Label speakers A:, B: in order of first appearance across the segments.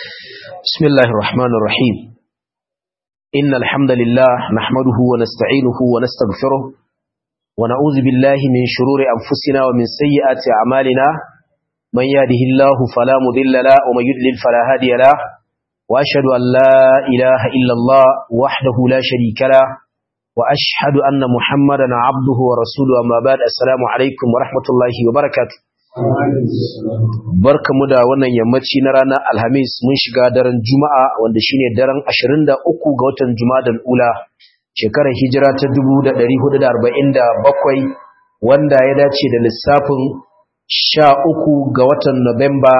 A: بسم الله الرحمن الرحيم إن الحمد لله نحمده ونستعينه ونستغفره ونعوذ بالله من شرور أنفسنا ومن سيئات أعمالنا من يهده الله فلا مضل له ومن يضلل فلا هادي له وأشهد أن لا إله إلا الله وحده لا شريك له وأشهد أن محمدا عبده ورسوله أما بعد السلام عليكم ورحمة الله وبركاته barkamu da wannan yammaci na ranar alhamis mun shiga daren juma'a wanda shine daren 23 ga watan jumadal ula shekarar hijira ta 1447 wanda ya dace da lissafin 13 ga watan Nuwamba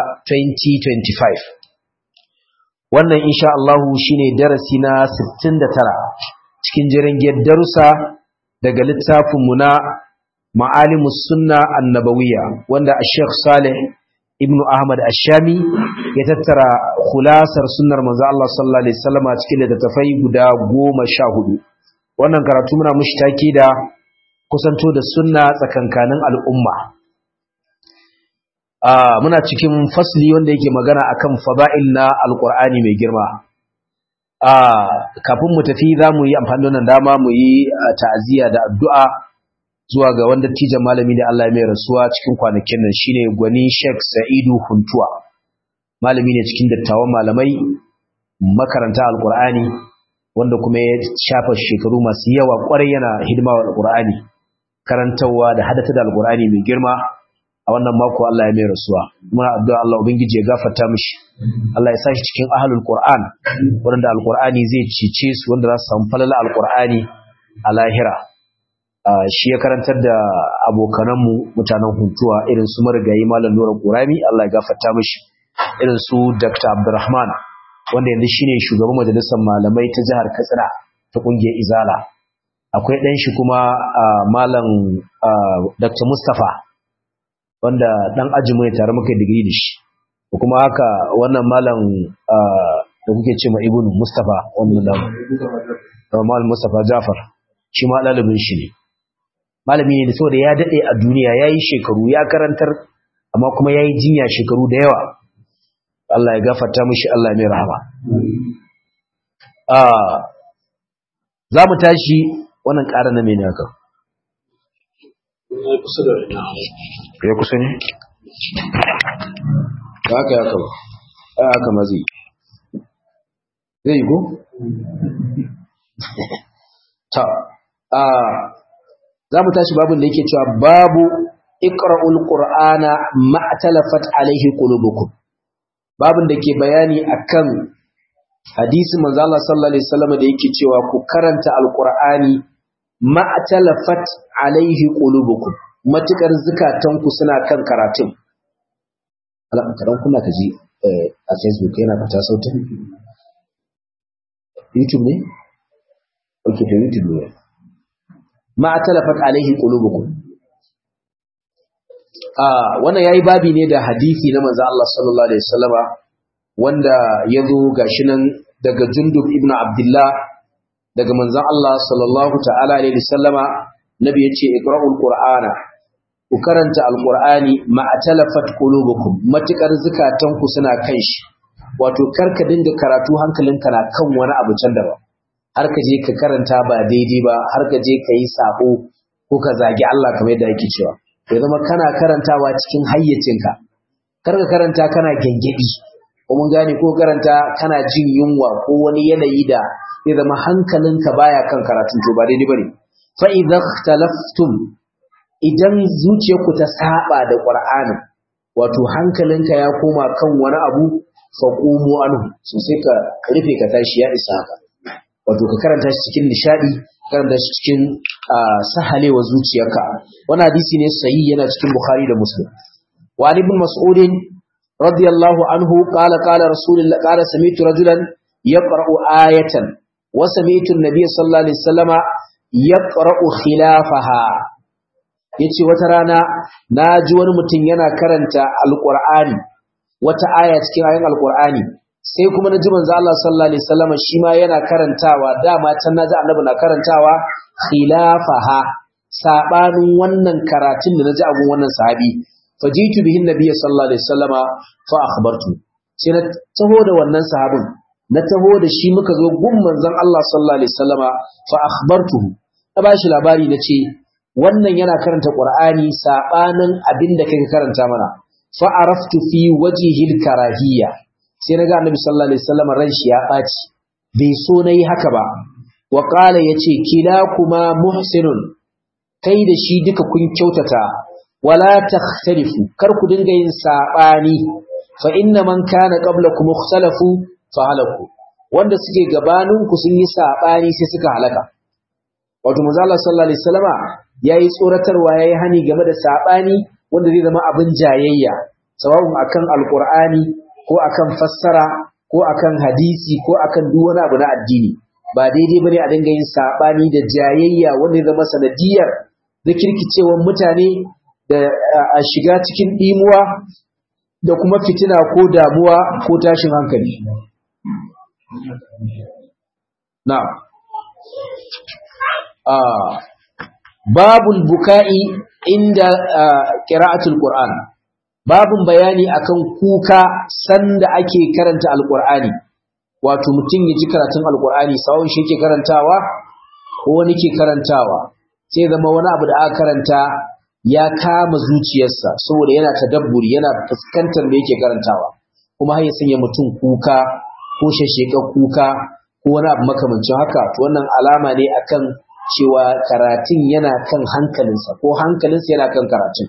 A: 2025 wannan insha Allah shine darasi na 69 cikin jirgin darussa daga littafinmu na ma'alimus sunna annabawiyya wanda Sheikh Saleh ibn Ahmad Ash-Shami ya tattara khulasar sunnar manzo Allah sallallahu alaihi wasallam cikin littattafai guda 14 wannan karatu muna mushi take da kusanto da sunna tsakankanin al'umma ah muna cikin fasli wanda yake magana akan fada'il na alqur'ani mai girma ah kafin mu tafi zamu yi amfani da wannan dama mu yi ta'aziyya da addu'a zuwa ga wanda tijan malami da Allah mai rasuwa cikin kwanakin nan shine gwani Sheikh Sa'idu Huntuwa malami ne cikin dattawan malamai makaranta alqur'ani wanda kuma ya shafa shekaru masu yawa kwarai yana hidima wa alqur'ani karantawa da hadata da alqur'ani mai girma a wannan mako Allah ya mai rasuwa muna addu'a Allah ubangiji ya gafarta mishi Allah ya sashi cikin ahlul qur'an wanda alqur'ani zai cice su wanda za su samu falala alqur'ani a lahira shi ya karantar da abokananmu mutanen huntuwa irin su marigayi malam nura ƙurami Allah ya gafarta mishi irin su dr abdurrahman wanda yanzu shine shugaban majalisar malamai ta jihar katsina ta ƙungiyar izala akwai ɗan shi kuma malam dr mustapha wanda ɗan ajinmu ne tare muka digiri da shi kuma haka wannan malam da kuke ce ma ibnu mustapha wannan malam mustapha jafar shi ma ɗalibin shi ne malami ne saboda ya dade a duniya yayi shekaru ya karantar amma kuma yayi jinya shekaru da yawa Allah ya gafarta mishi Allah ya mai rahama ah zamu tashi wannan ƙara na mene haka ya kusa ne haka ya kaba haka mazi zai go ta ah za mu tashi babin da yake cewa babu iqra'ul qur'ana ma'talafat alaihi qulubukum babin da ke bayani akan hadisi manzo Allah sallallahu alaihi wasallam da yake cewa ku karanta alqur'ani ma'talafat alaihi qulubukum matukar zukatanku suna kan karatun Allah kadan kuna kaji a Facebook yana fata sautin YouTube ne okay to YouTube ne ma talafat alaihi qulubukum ah wannan yayi babi ne da hadisi na manzo Allah sallallahu alaihi wasallama wanda yazo gashi nan daga Jundub ibn Abdullah daga manzo Allah sallallahu ta'ala alaihi wasallama nabi yace iqra'ul qur'ana ku karanta alqur'ani ma talafat qulubukum matukar zukatanku suna kan shi wato karka dinga karatu hankalinka na kan wani abu can daban har ka je ka karanta ba daidai ba har ka je ka yi sabo ko ka zagi Allah kamar yadda yake cewa ya zama kana karantawa cikin hayyacinka kar ka karanta kana gengedi ko mun gane ko karanta kana jin yunwa ko wani yanayi da ya zama hankalinka baya kan karatun to ba daidai bane fa idza ikhtalaftum idan zuciyarku ta saba da qur'anin wato hankalinka ya koma kan wani abu fa qumu anhu so sai ka rufe ka tashi ya isa haka wato ka karanta shi cikin nishadi karanta shi cikin sahalewa zuciyarka wannan hadisi ne sayi yana cikin bukhari da muslim wa ali ibn mas'ud radiyallahu anhu qala qala rasulullah qala sami'tu rajulan yaqra'u ayatan wa sami'tu an-nabiy sallallahu alaihi wasallama yaqra'u khilafaha yace wata rana naji wani mutum yana karanta alqur'ani wata aya cikin ayoyin alqur'ani sai kuma na ji manzo Allah sallallahu alaihi wasallam shi ma yana karantawa dama can naji annabi na karantawa khilafaha sabanin wannan karatun da naji abun wannan sahabi fajitu bihin nabiyyi sallallahu alaihi wasallama fa akhbartu sai na taho da wannan sahabin na taho da shi muka zo gun manzon Allah sallallahu alaihi wasallama fa akhbartuhu na bashi labari na ce wannan yana karanta Qur'ani sabanin abin da kake karanta mana fa araftu fi wajhil karahiyya sai naga Annabi sallallahu alaihi wasallama ran shi ya baci bai so nayi haka ba wa qala yace kilakuma muhsinun kai da shi duka kun kyautata wala takhtalifu kar ku dinga yin sabani fa inna man kana qablakum ikhtalafu fa halaku wanda suke gabanin ku sun yi sabani sai suka halaka wato manzo Allah sallallahu alaihi wasallama yayi tsoratarwa yayi hani game da sabani wanda zai zama abin jayayya sawabun akan alqur'ani ko akan fassara ko akan hadisi ko akan duk wani abu na addini ba daidai bane a dinga yin sabani da jayayya wanda zai zama sanadiyar da kirkicewar mutane da a shiga cikin dimuwa da kuma fitina ko damuwa ko tashin hankali na babul buka'i inda qira'atul qur'an babun bayani akan kuka sanda ake karanta alqur'ani wato mutum ya ji karatun alqur'ani sawun shi yake karantawa ko wani ke karantawa sai zama wani abu da aka karanta ya kama zuciyarsa saboda yana tadabburi yana fuskantar da yake karantawa kuma har ya sanya mutum kuka ko shasheka kuka ko wani abu makamancin haka to wannan alama ne akan cewa karatun yana kan hankalinsa ko hankalinsa yana kan karatun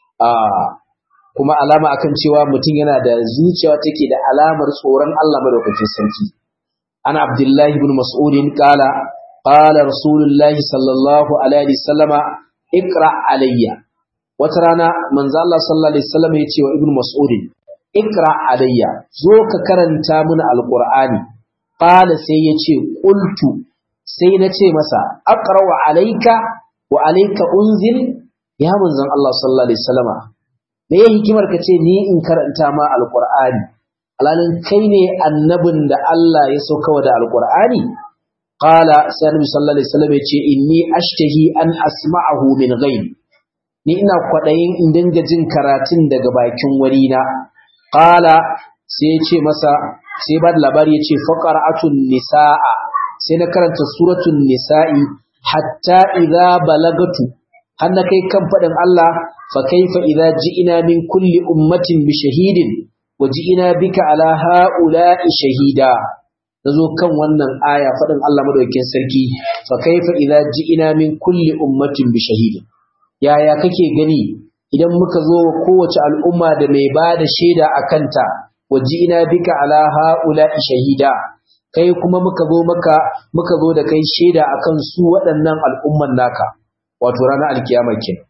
A: kuma alama akan cewa mutum yana da zuciya take da alamar tsoron Allah madaukakin sarki ana abdullahi ibn mas'udin qala qala rasulullahi sallallahu alaihi wasallama iqra alayya wata rana manzo Allah sallallahu alaihi wasallam ya ce wa ibn mas'udin iqra alayya zo ka karanta mana alqur'ani qala sai ya ce qultu sai na ce masa aqra wa alayka wa alayka unzil ya manzon Allah sallallahu alaihi wasallama me ya hikimar ka ce ni in karanta ma alqur'ani alalin kai ne annabin da Allah ya sauka da alqur'ani qala sai annabi sallallahu alaihi wasallam ya ce inni ashtahi an asma'ahu min ghayr ni ina kwadayin in dinga jin karatun daga bakin wani na qala sai ya ce masa sai ba da labari ya ce faqara'atun nisaa sai na karanta suratul nisa'i hatta idza balagatu har na kai kan fadin Allah fa kaifa idza ji'ina min kulli ummatin bi shahidin wa ji'ina bika ala ha'ula'i shahida nazo kan wannan aya fadin Allah madaukakin sarki fa kaifa idza ji'ina min kulli ummatin bi shahidin yaya kake gani idan muka zo kowace al'umma da mai bada shaida akanta wa ji'ina bika ala ha'ula'i shahida kai kuma muka zo maka muka zo da kai shaida akan su waɗannan al'umman naka wato ranar alkiyama kenan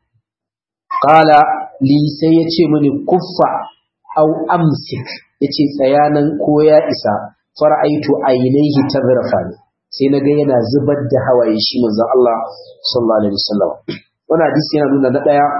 A: qala li sai yace mini kuffa au amsik yace tsayanan ko ya isa fara'aitu ainihi tazrafani sai naga yana zubar da hawaye shi manzon Allah sallallahu alaihi wasallam wannan hadisi yana nuna na daya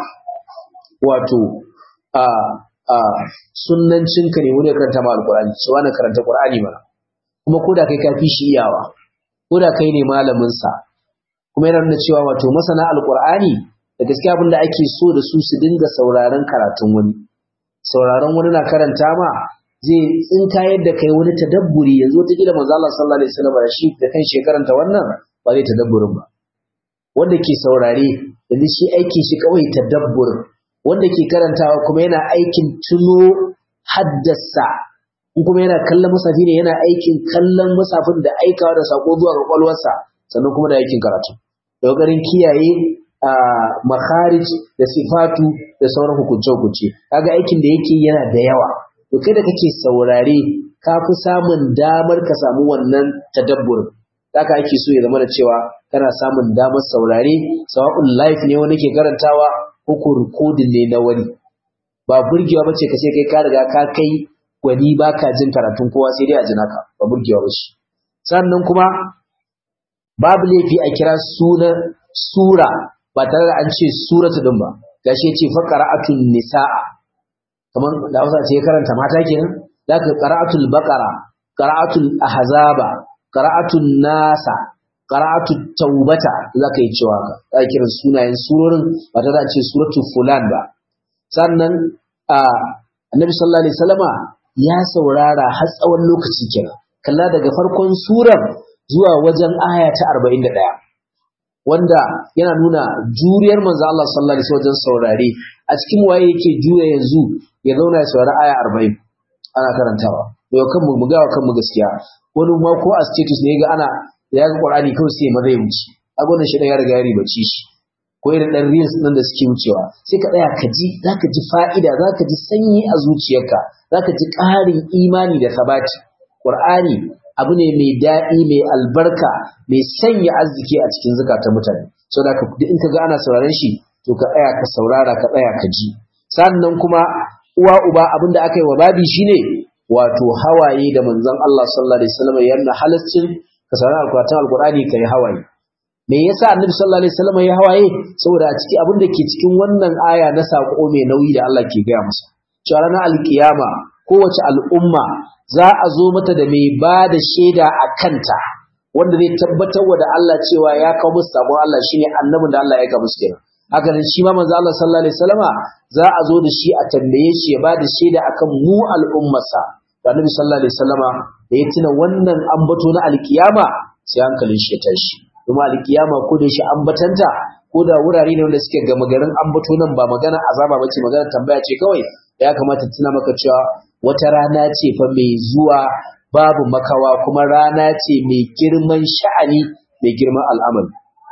A: wato a a sunnancin ka ne wani karanta ma alqur'ani so wani karanta qur'ani mana kuma koda kai ka fi shi iyawa koda kai ne malamin sa kuma yana nuna cewa wato masana alqur'ani da gaskiya abin da ake so da su su dinga sauraron karatun wani sauraron wani na karanta ma zai tsinka yadda kai wani tadabburi yanzu wata kila manzo Allah sallallahu alaihi wasallam shi da kan shekaranta wannan ba zai tadabburin ba wanda ke saurare yanzu shi aikin shi kawai tadabburin wanda ke karantawa kuma yana aikin tuno haddasa in kuma yana kallon musafi ne yana aikin kallon musafin da aikawa da sako zuwa ga kwalwarsa sannan kuma da aikin karatu da kokarin kiyaye a makharij da sifatu da sauran hukunce-hukunce kaga aikin da yake yana da yawa to kai da kake saurare ka fi samun damar ka samu wannan tadabburin haka ake so ya zama da cewa kana samun damar saurare sawa'un live ne wani ke karantawa ko ko recording ne na wani ba burgewa bace ka sai kai ka riga ka kai gwani baka jin karatun kowa sai dai a jina ka ba burgewa ba shi sannan kuma babu laifi a kira sunan sura ba tare da an ce suratu din ba gashi yace fa qira'atun nisaa kaman da Hausa ce karanta mata kenan zaka qira'atul baqara qira'atul ahzaba qira'atun nasa qira'atut taubata zaka yi cewa ka zaka kira sunayen surorin ba tare da an ce suratu fulan ba sannan annabi sallallahu alaihi wasallama ya saurara har tsawon lokaci kenan kalla daga farkon surar zuwa wajen aya ta 41 wanda yana nuna juriyar manzo Allah sallallahu alaihi wasallam wajen saurare a cikin waye yake jure yanzu ya zauna ya saurari aya 40 ana karantawa yau kan mu ga kan mu gaskiya wani ma ko a status ne ga ana ya ga Qur'ani kawai sai maza ya wuce a gwanin shi ya riga ya ribaci shi ko irin dan reels nan da suke wucewa sai ka tsaya ka ji zaka ji fa'ida zaka ji sanyi a zuciyarka zaka ji ƙarin imani da sabati Qur'ani abu ne mai daɗi mai albarka mai sanya arziki a cikin zukatan mutane so da duk in ka ga ana sauraron shi to ka tsaya ka saurara ka tsaya ka ji sannan kuma uwa uba abin da aka yi wa babi shine wato hawaye da manzon Allah sallallahu alaihi wasallam ya nuna halaccin ka saurari alkuratan alkurani kai hawaye me yasa annabi sallallahu alaihi wasallam ya hawaye saboda a ciki abin da ke cikin wannan aya na sako mai nauyi da Allah ke gaya masa cewa ranar alkiyama kowace al'umma za a zo mata da mai ba da shaida a kanta wanda zai tabbatar wa da Allah cewa ya kawo musu sabon Allah shine annabin da Allah ya kawo musu kenan haka nan shi ma manzo Allah sallallahu alaihi wasallama za a zo da shi a tambaye shi ya ba da shaida akan mu al'ummarsa da annabi sallallahu alaihi wasallama da ya tuna wannan ambato na alkiyama sai hankalin shi ya tashi kuma alkiyama ko da shi ambatanta ko da wurare ne wanda suke gama garin ambato nan ba magana azaba bace magana tambaya ce kawai ya kamata tuna maka cewa wata rana ce fa mai zuwa babu makawa kuma rana ce mai girman sha'ani mai girman al'amari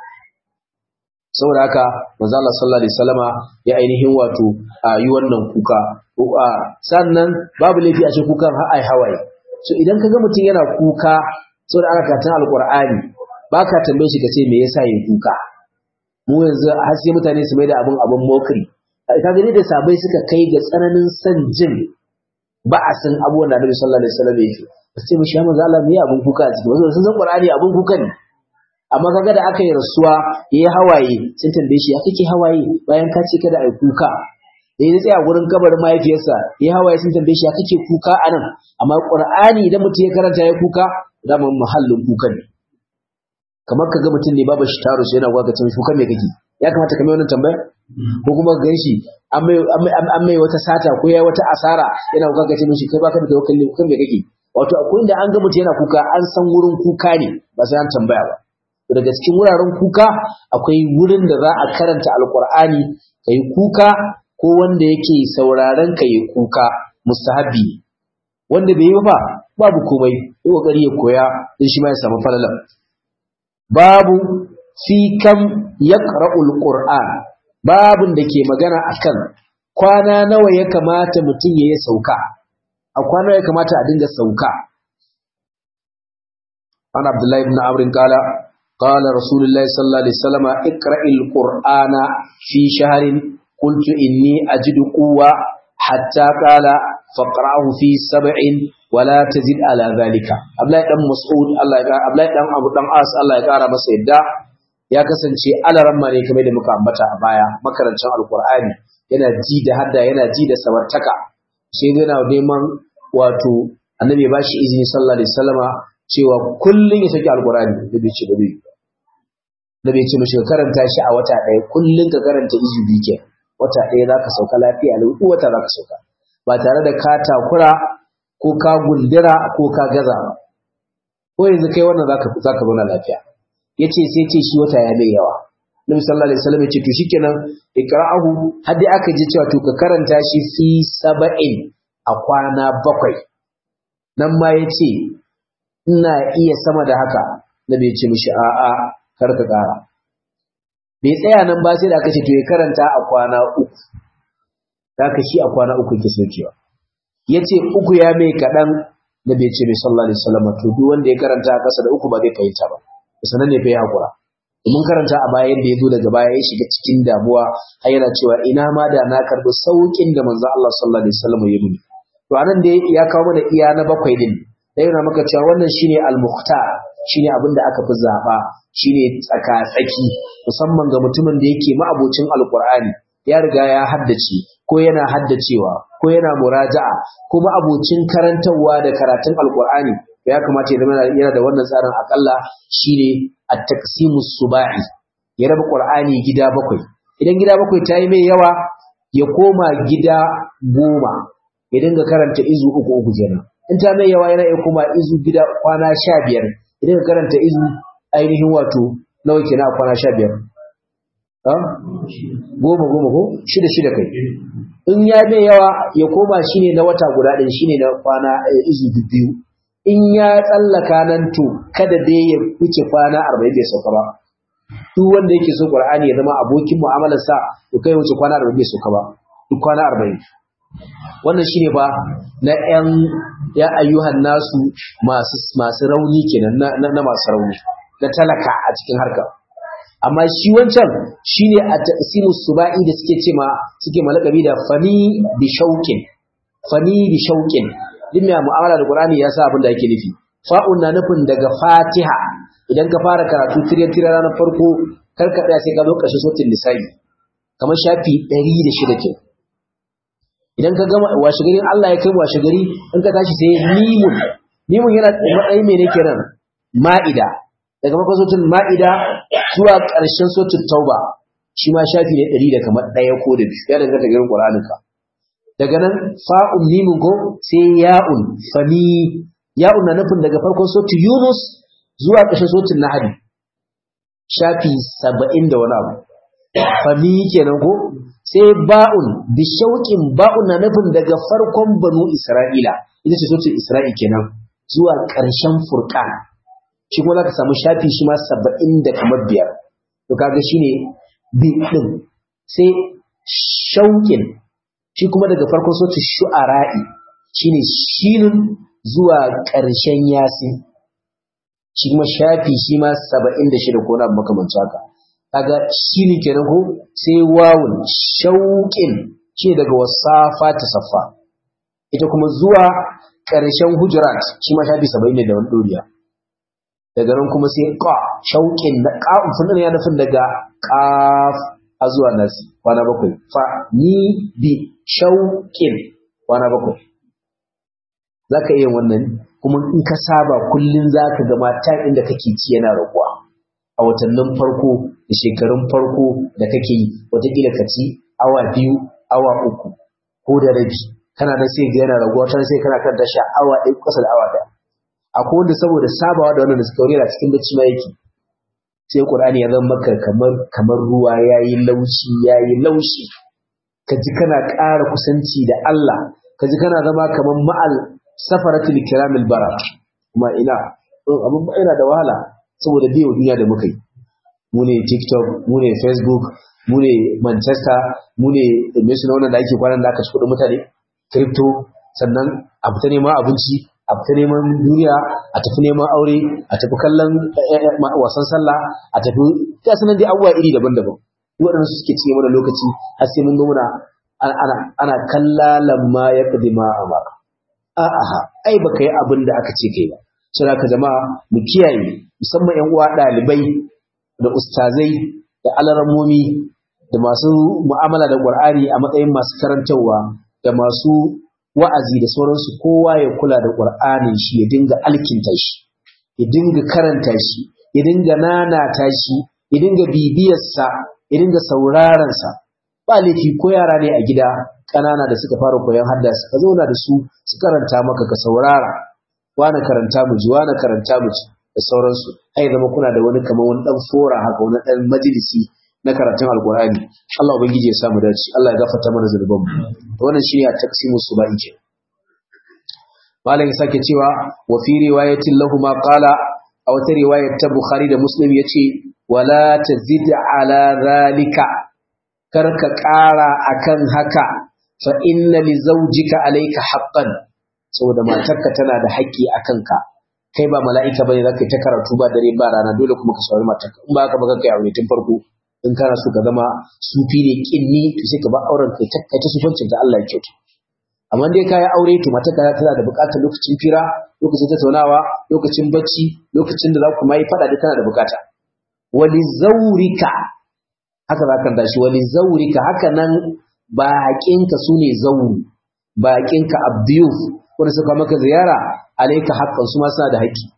A: saboda haka manzo Allah sallallahu alaihi wasallama ya ainihin wato yi wannan kuka sannan babu laifi a cikin kukan har ai hawaye so idan kaga mutum yana kuka saboda ana karatun alqur'ani baka tambaye shi kace me yasa yin kuka mu yanzu har sai mutane su mai da abin abin mokri ka gani da sabai suka kai ga tsananin san jin ba'asin abubuwan da Annabi sallallahu alaihi wasallam yake sai mu sha manzo Allah me abin kuka a ciki wasu sun san Qur'ani abin kuka ne amma kaga da aka yi rasuwa yayi hawaye sun tambaye shi ya kake hawaye bayan ka ce kada ai kuka da ya tsaya gurin kabarin mahaifiyarsa yayi hawaye sun tambaye shi ya kake kuka anan amma Qur'ani idan mutum ya karanta ya kuka daman muhallin kuka ne kamar kaga mutum ne babu shi taro yana gwaka cin kuka me kake ya kamata ka mai wannan tambaya ko kuma ga shi an mai wata sata ko ya wata asara yana kuka kace mishi kai baka da tawakkali kuka me kake wato akwai inda an ga mutum yana kuka an san wurin kuka ne ba sai an tambaya ba daga cikin wuraren kuka akwai wurin da za a karanta alkur'ani ka yi kuka ko wanda yake sauraron ka yi kuka mustahabi wanda bai yi ba babu komai yi kokari ya koya din shi ma ya samu falalan babu fi kam yaqra'ul qur'an babun da ke magana akan kwana nawa ya kamata mutum ya yi sauka a kwana ya kamata a dinga sauka an abdullahi ibn amr qala قال رسول الله صلى الله عليه وسلم اقرأ القرآن في شهر قلت إني أجد قوة حتى قال فقرأه في سبع ولا تزد على ذلك أبلاي دم مسعود الله يقرأ أبلاي دم أبو دم آس الله يقرأ مسيدا ya kasance alaramma ne kamar da muka ambata a baya makarancin alkur'ani yana ji da hadda yana ji da samartaka sai yana neman wato annabi ya bashi izini sallallahu alaihi wasallama cewa kullun ya saki alkur'ani da bai ce ba zai da bai ce mishi karanta shi a wata ɗaya kullun ka karanta izu biyu ke wata ɗaya za ka sauka lafiya lau wata za ka sauka ba tare da ka takura ko ka gundura ko ka gaza ba ko yanzu kai wannan za ka zauna lafiya ya ce sai ce shi wata ya mai yawa Nabi sallallahu alaihi wasallam ya ce to shikenan ikra'ahu har dai aka ji cewa to ka karanta shi fi saba'in a kwana bakwai nan ma ya ce ina iya sama da haka Nabi ya ce mishi a'a kar ka ƙara bai tsaya nan ba sai da aka ce to ya karanta a kwana uku haka shi a kwana uku yake saukewa ya ce uku ya mai kaɗan Nabi ya ce mai sallallahu alaihi wasallam to duk wanda ya karanta a ƙasa da uku ba zai fahimta ba sanan ne fa ya hakura mun karanta a baya yadda ya zo daga baya ya shiga cikin damuwa har yana cewa ina ma da na karbi saukin da manzo Allah sallallahu alaihi wasallam ya nuni to anan da ya kawo mana iya na bakwai din da yana maka cewa wannan shine al-mukhtar shine abin da aka fi zaba shine tsaka tsaki musamman ga mutumin da yake ma'abocin alqur'ani ya riga ya haddace ko yana haddacewa ko yana muraja'a ko ma'abocin karantarwa da karatun alqur'ani ya kamata ya zama yana da wannan tsarin akalla shine at-taqsimus suba'i ya raba qur'ani gida bakwai idan gida bakwai ta yi mai yawa ya koma gida goma ya dinga karanta izu uku uku kenan in ta mai yawa yana iya kuma izu gida kwana sha biyar ya dinga karanta izu ainihin wato nawa kenan a kwana sha biyar goma goma ko shida shida kai in ya mai yawa ya koma shine na wata guda ɗin shine na kwana izu biyu in ya tsallaka nan to kada dai ya wuce kwana arba'in bai sauka ba duk wanda yake so qur'ani ya zama abokin mu'amalar sa to kai wuce kwana arba'in bai sauka ba duk kwana arba'in wannan shine ba na yan ya ayyuhan nasu masu masu rauni kenan na, na, masu rauni na talaka a cikin harka amma shi wancan shine a taqsimu subai da suke cewa suke malakabi da fani bi shauqin fani bi shauqin din mai mu'amala da Qur'ani ya sa abin da yake nufi fa'un na nufin daga Fatiha idan ka fara karatu tiryan tiryan ranar farko kar ka tsaya sai ka zo ƙarshen sautin nisa'i kamar shafi 106 ke idan ka gama washe gari Allah ya kai washe gari in ka tashi sai mimun mimun yana matsayin mene kenan ma'ida daga farkon sautin ma'ida zuwa ƙarshen sautin tauba shi ma shafi ne 100 da kamar ɗaya ko da biyu ya danganta garin Qur'aninka daga nan fa'un mimun ko sai ya'un fani ya'un na nufin daga farkon sautin Yunus zuwa ƙarshen sautin Nahadi shafi saba'in da wani abu fani kenan ko sai ba'un bi shauƙin ba'un na nufin daga farkon banu Isra'ila ita ce sautin Isra'i kenan zuwa ƙarshen Furqan shi kuma zaka samu shafi shi ma saba'in da kamar biyar to kaga shine bi din sai shauƙin shi kuma daga farkon sautin shu'ara'i shine shinun zuwa ƙarshen yasin shi kuma shafi shi ma saba'in da shida ko na makamanci haka kaga shine kenan ko sai wawun shauƙin shi daga wasafa ta saffa ita kuma zuwa ƙarshen hujurat shi ma shafi saba'in da wani ɗoriya daga nan kuma sai ƙa shauƙin na ƙa'un sunan ya nufin daga ƙaf a zuwa nasi kwana bakwai fa ni bi shauƙin kwana bakwai za ka iya wannan kuma in ka saba kullum za ka gama time inda kake ci yana raguwa a watannin farko da shekarun farko da kake yi watakila ka ci awa biyu awa uku ko da rabi kana nan sai ga yana raguwa ta sai kana kan tasha awa ɗaya kusa da awa ɗaya akwai wanda saboda sabawa da wannan da suka wuri cikin bacci ma yake sai Qur'ani ya zama maka kamar kamar ruwa yayi laushi yayi laushi kaji kana ƙara kusanci da Allah kaji kana zama kamar ma'al safaratul kiramil bara kuma ina abin ba ina da wahala saboda biyo duniya da muka yi mu ne TikTok mu ne Facebook mu ne Manchester mu ne me suna wannan da ake kwanan da aka ci kuɗin mutane crypto sannan a fita neman abinci a fita neman duniya a tafi neman aure a tafi kallon wasan sallah a tafi ga sanan dai abubuwa iri daban-daban waɗannan suke cinye mana lokaci har sai mun ga muna ana ana kallalan ma ya kadima amara a'a ai baka yi abin da aka ce kai ba sai ka jama'a mu kiyaye musamman ƴan uwa ɗalibai da ustazai da alaramomi da masu mu'amala da Qur'ani a matsayin masu karantarwa da masu wa'azi da sauransu kowa ya kula da Qur'anin shi ya dinga alkinta shi ya dinga karanta shi ya dinga nanata shi ya dinga bibiyarsa ya dinga sauraron sa ba laifi ko yara ne a gida ƙanana da suka fara koyon hadda ka zauna da su su karanta maka ka saurara wani karanta mu ji wani karanta mu ji da sauransu ai zama kuna da wani kamar wani dan fora haka wani dan majalisi na karatun alkur'ani Allah ubangiji ya samu dace Allah ya gafarta mana zunuban mu wannan shine a taqsimu subai ke malam sake cewa wa fi riwayatin lahu ma qala a wata riwayar ta Bukhari da Muslim yace wala tazid ala zalika karka ƙara akan haka fa inna li zawjika alayka haqqan saboda matarka tana da haƙƙi akan ka kai ba mala'ika bane zaka ta karatu ba dare ba rana dole kuma ka saurari matarka in ba haka ba kai aure tun farko in kana so ka zama sufi ne kinni to sai ka ba auren kai ta kai ta sufancin da Allah ya kyauta amma dai kai aure to matarka tana da buƙatar lokacin fira lokacin tattaunawa lokacin bacci lokacin da za ku mai fada da tana da buƙata wali zaurika haka za ka dashi wali zaurika haka nan baƙinka su ne zauru baƙinka abdiyuf wanda suka maka ziyara alaika haƙƙan su ma suna da haƙƙi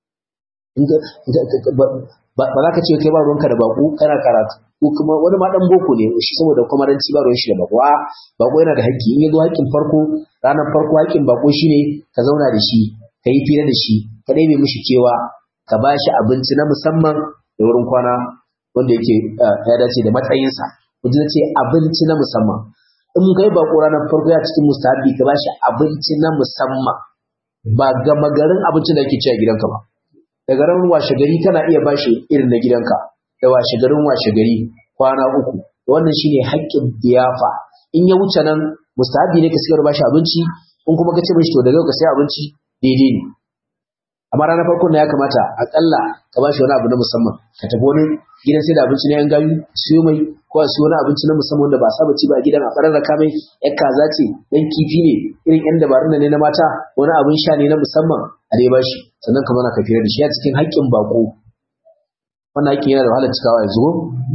A: ba za ka ce kai ba ruwanka da baƙo kana karatu ko kuma wani ma dan boko ne shi saboda kwamaranci ba ruwan shi da baƙo a baƙo yana da haƙƙi in ya zo haƙƙin farko ranar farko haƙƙin bako shine ka zauna da shi ka yi fira da shi ka ɗebe mishi kewa ka ba shi abinci na musamman da wurin kwana wanda yake ya dace da matsayinsa wajen ce abinci na musamman in kai bako ranar farko ya cikin mustahabi ka ba shi abinci na musamman ba gama garin abincin da ake ci a gidanka ba daga ran washe gari kana iya ba shi irin na gidanka da washe garin washe gari kwana uku wannan shine haƙƙin biyafa in ya wuce nan mustahabi ne ka sigar ba shi abinci in kuma ka ce mishi to daga ka sai abinci daidai ne amma ranar farkon na ya kamata akalla ka ba shi wani abu na musamman ka tafi wani gidan sai da abinci na yan gayu siyo mai ko a siyo wani abinci na musamman wanda ba a saba ci ba a gidan a farar raka mai yan kaza ce yan kifi ne irin yan dabarun ne na mata wani abin sha ne na musamman a dai bashi sannan ka mana ka fira da shi a cikin haƙƙin bako wannan haƙƙin yana da wahalar cikawa yanzu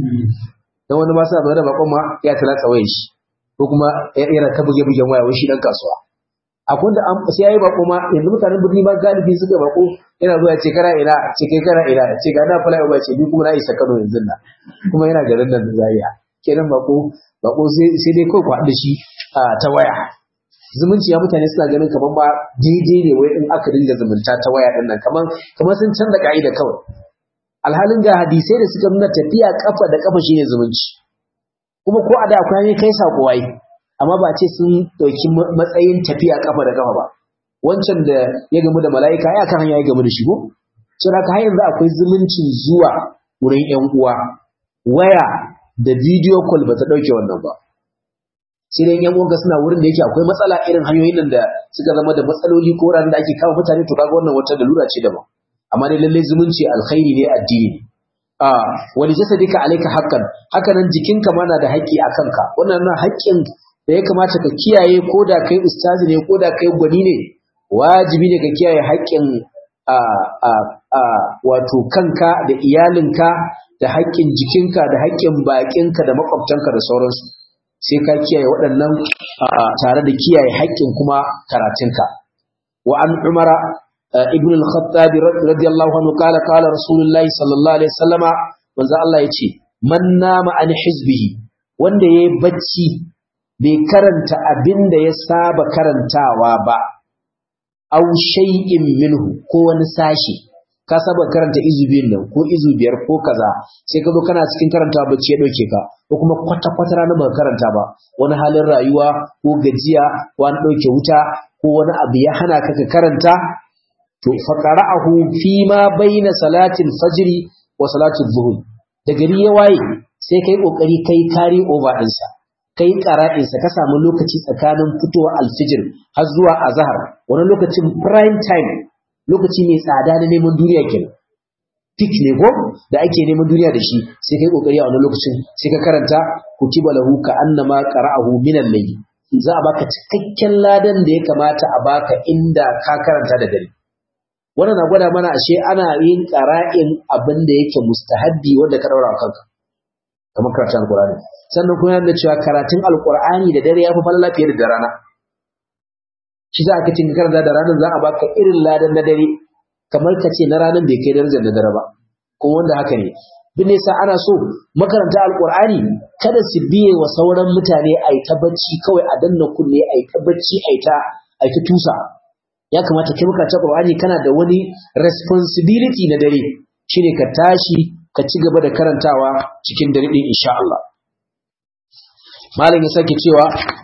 A: dan wani ba sa da bakon ma ya talatsa wayar shi ko kuma yana ta buge bugen waya wai shi dan kasuwa akwai da sai yayi bako ma yanzu mutanen birni ma galibi suka bako yana zuwa ce kana ina ce kai kana ina ce ga na fara ba ce ni kuma na isa Kano yanzu na kuma yana garin nan da Zaria kenan bako bako sai sai dai kai ku haɗa shi ta waya zumunci ya mutane suna ganin kamar ba daidai ne wai in aka dinga zumunta ta waya din nan kamar kamar sun canza ka'ida kawai alhalin ga hadisai da suka nuna tafiya kafa da kafa shine zumunci kuma ko a da akwai kai sako wai amma ba ce sun ɗauki matsayin tafiya kafa da kafa ba wancan da ya gamu da mala'ika ya kan hanya ya gamu da shi ko sun haka har yanzu akwai zumuncin zuwa wurin yan uwa waya da video call ba ta ɗauke wannan ba sai dai yan uwanka suna wurin da yake akwai matsala irin hanyoyin nan da suka zama da matsaloli ko ran da ake kawo mutane to kaga wannan wata lura ce daban amma dai lallai zumunci alkhairi ne addini ne a wani jasadika alayka haqqan haka nan jikinka ma na da haƙƙi a kanka wannan na haƙƙin da ya kamata ka kiyaye ko da kai ustazi ne ko da kai gwani ne wajibi ne ka kiyaye haƙƙin a a a wato kanka da iyalinka da haƙƙin jikinka da haƙƙin baƙinka da makwabtanka da sauransu sai ka kiyaye waɗannan tare da kiyaye haƙƙin kuma karatunka wa an umara ibn al-khattab radiyallahu anhu qala qala rasulullahi sallallahu alaihi wasallama manzo Allah yace man nama an hizbihi wanda yayi bacci bai karanta abin da ya saba karantawa ba aw shay'in minhu ko wani sashi ka saba karanta izu biyun nan ko izu biyar ko kaza sai ka zo kana cikin karantawa bacci ya dauke ka ko kuma kwata kwata ranar ba karanta ba wani halin rayuwa ko gajiya ko an dauke wuta ko wani abu ya hana ka ka karanta to faqara'ahu fi ma baina salatil fajri wa salatil zuhur da gari ya waye sai kai kokari kai kari over ɗinsa kai ƙara'insa ka samu lokaci tsakanin fitowa alfijir har zuwa azhar wani lokacin prime time lokaci mai tsada na neman duniya kenan peak ne ko da ake neman duniya da shi sai kai kokari a wani lokacin sai ka karanta kutiba lahu ka annama qara'ahu min al-layl za a baka cikakken ladan da ya kamata a baka inda ka karanta da dare wannan na gwada mana ashe ana yin qara'in abin da yake mustahabbi wanda ka daura kanka kamar karatun alqur'ani sannan kuma yana cewa karatun alqur'ani da dare yafi falala fiye da rana shi za ka cin karanta da ranar za a baka irin ladan na dare kamar ka ce na ranar bai kai darajar da dare ba kuma wanda haka ne bin nisa ana so makaranta alqur'ani kada su biye wa sauran mutane a ta bacci kawai a danna kunne a ta bacci a ta a ta tusa ya kamata kai makaranta alqur'ani kana da wani responsibility na dare shine ka tashi ka ci gaba da karantawa cikin dare din insha Allah malam ya sake cewa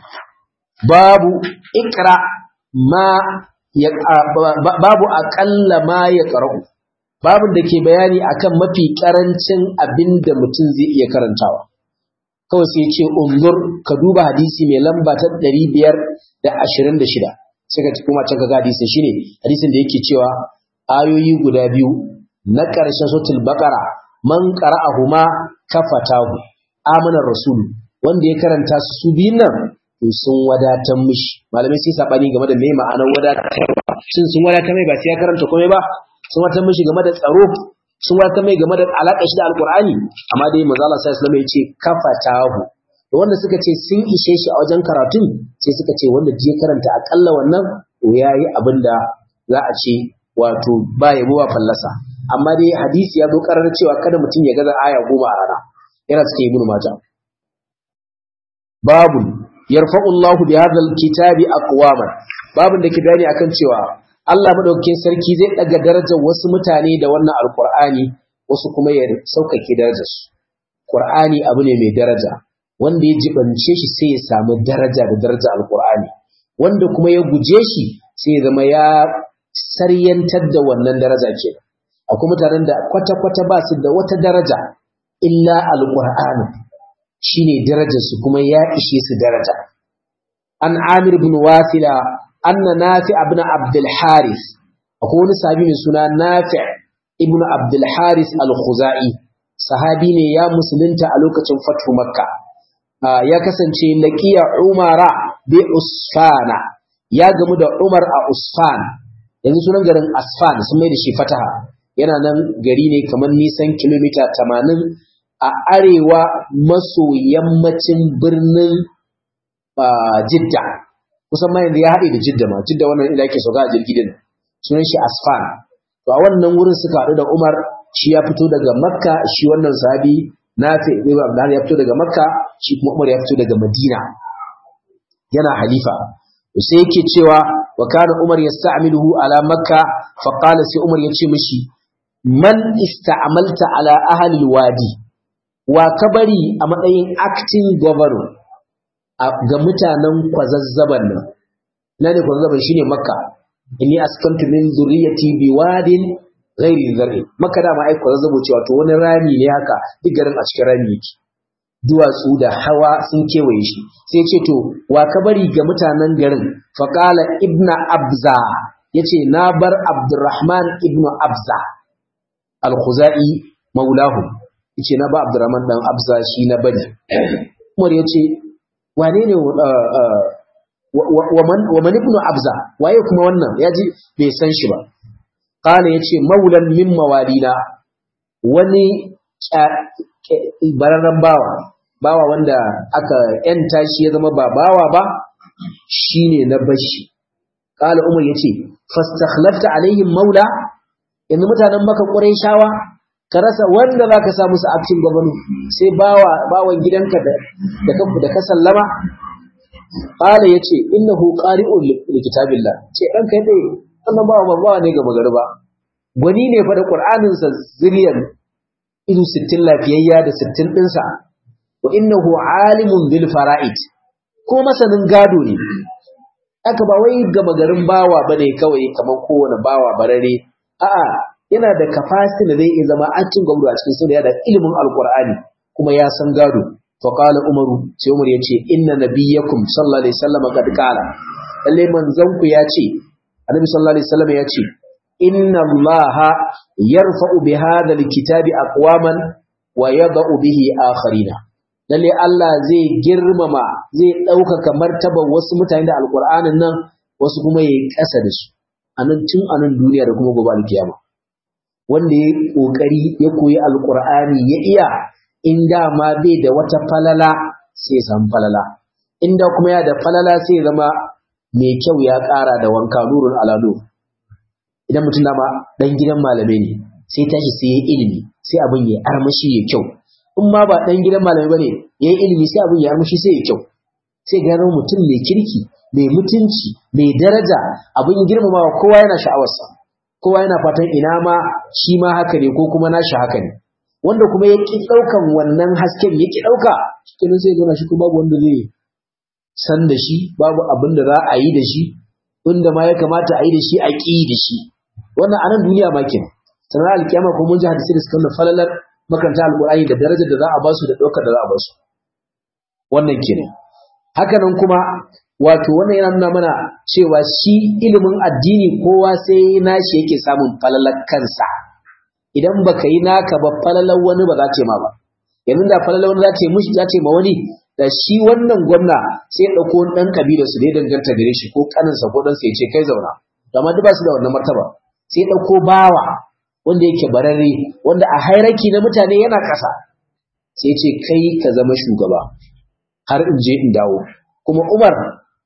A: babu ikra ma ya babu aqalla ma ya qara'u babun da ke bayani akan mafi karancin abinda mutum zai iya karantawa kawai sai ce unzur ka duba hadisi mai lamba ta 526 sai ka kuma can ka ga hadisin shine hadisin da yake cewa ayoyi guda biyu na ƙarshen suratul baqara man qara'ahuma kafatahu amana rasul wanda ya karanta su su biyun nan to sun wadatar mishi malamai sai sabani game da me ma'anar wadatarwa shin sun wadatar mai ba sai ya karanta komai ba sun wadatar mishi game da tsaro sun wadatar mai game da alaƙar shi da alqur'ani amma dai manzo Allah sallallahu alaihi wasallam ya ce kafatahu to wanda suka ce sun ishe shi a wajen karatun sai suka ce wanda je karanta akalla wannan to yayi abinda za a ce wato ba yabo ba fallasa amma dai hadisi ya zo karar cewa kada mutum ya gaza aya goma a rana yana suke ibn majah babu yarfa'u Allahu bi hadha alkitabi aqwaman babin da ke bayani akan cewa Allah madaukakin sarki zai daga darajar wasu mutane da wannan alqur'ani wasu kuma ya saukake darajar su qur'ani abu ne mai daraja wanda ya jibance shi sai ya samu daraja da daraja alqur'ani wanda kuma ya guje shi sai ya zama ya saryantar da wannan daraja ke akwai mutanen da kwata-kwata ba su da wata daraja illa alqur'ani shine darajar su kuma ya ishe su daraja an amir ibn wasila anna nafi ibn abdul haris akwai wani sahabi mai suna nafi ibn abdul haris al-khuzai sahabi ne ya musulunta a lokacin fatu makka ya kasance laqiya umara bi usfana ya gamu da umar a usfan yanzu sunan garin asfan sun mai da shi fataha yana nan gari ne kamar nisan kilomita 80 a arewa maso yammacin birnin jidda kusan ma yanzu ya haɗe da jidda ma jidda wannan ila yake sauka a jirgi din sunan shi asfan to a wannan wurin suka haɗu da umar shi ya fito daga makka shi wannan sahabi nafi ibn abdullah ya fito daga makka shi kuma umar ya fito daga madina yana halifa sai yake cewa wa kana umar yasta'miluhu ala makka fa qala sai umar ya ce mishi man ista'malta ala ahli alwadi wa kabari a matsayin acting governor ga mutanen kwazazzaban nan ina ne kwazazzaban shine makka inni askantu min zurriyati biwadin ghairi zar'i makka da ma ai kwazazzabo cewa to wani rami ne haka duk garin a cikin rami yake duwatsu da hawa sun kewaye shi sai ce to wa ka bari ga mutanen garin faqala ibna abza yace na bar abdurrahman ibnu abza al-khuzai maulahu yace na ba abdurrahman dan abza shi na bari umar yace wane ne wa man ibnu abza waye kuma wannan yaji bai san shi ba qala yace maulan min mawalina wani bararren bawa bawa wanda aka yanta shi ya zama ba bawa ba shine na bashi qala umar yace fastakhlafta alaihim maula yanzu mutanen maka qurayshawa ka rasa wanda zaka sa musu aktin gwamnati sai bawa bawan gidanka da da da ka sallama qala yace innahu qari'un li kitabillah ce dan kai dai wannan bawa bawa ne ga magariba gwani ne fa da qur'anin sa zuriyan idu 60 lafiyayya da 60 dinsa wa innahu alimun bil fara'id ko masanin gado ne aka ba wai gama garin bawa bane kawai kamar kowane bawa barare a'a yana da capacity da zai iya zama acin gwamnati a cikin sunna da ilimin alqur'ani kuma ya san gado fa qala umaru sai umar yace inna nabiyyakum sallallahu alaihi wasallam qad qala lalle manzon ku yace annabi sallallahu alaihi wasallam yace inna allaha yarfa'u bi hadha alkitabi aqwaman wa yada'u bihi akharina lalle Allah zai girmama zai ɗaukaka martabar wasu mutane da alƙur'anin nan wasu kuma ya yi ƙasa da su a nan tun a nan duniya da kuma gobe alkiyama wanda ya ƙoƙari ya koyi alƙur'ani ya iya in dama bai da wata falala sai samu falala inda kuma ya da falala sai zama mai kyau ya ƙara da wanka nurun alalo idan mutum dama ɗan gidan malamai ne sai tashi sai ya ilimi sai abin ya armashi ya kyau in ma ba ɗan gidan malamai ba ne ya yi ilimi sai abin ya armashi sai ya kyau sai gano mutum mai kirki mai mutunci mai daraja abin girmamawa kowa yana sha'awarsa kowa yana fatan ina ma shi ma haka ne ko kuma nashi haka ne wanda kuma ya ƙi ɗaukan wannan hasken ya ƙi ɗauka cikin sai gana shi ko babu wanda zai san da shi babu abin da za a yi da shi inda ma ya kamata a yi da shi a ƙi da shi wannan a nan duniya ma kenan sanar alkiyama ko mun ji hadisi da suka nuna falalar makaranta alƙur'ani da darajar da za a basu da ɗaukar da za a basu wannan kenan haka nan kuma wato wannan yana nuna mana cewa shi ilimin addini kowa sai nashi yake samun falalar kansa idan baka yi naka ba falalar wani ba za ta ma ba yanzu da falalar wani za ta mushi za ta ma wani da shi wannan gwamna sai ya ɗauko wani ɗan kabilar su da ya danganta gare shi ko kaninsa ko ɗansa ya ce kai zauna amma duk ba su da wannan martaba sai ya ɗauko bawa wanda yake bararre wanda a hairaki na mutane yana ƙasa sai ce kai ka zama shugaba har in je in dawo kuma Umar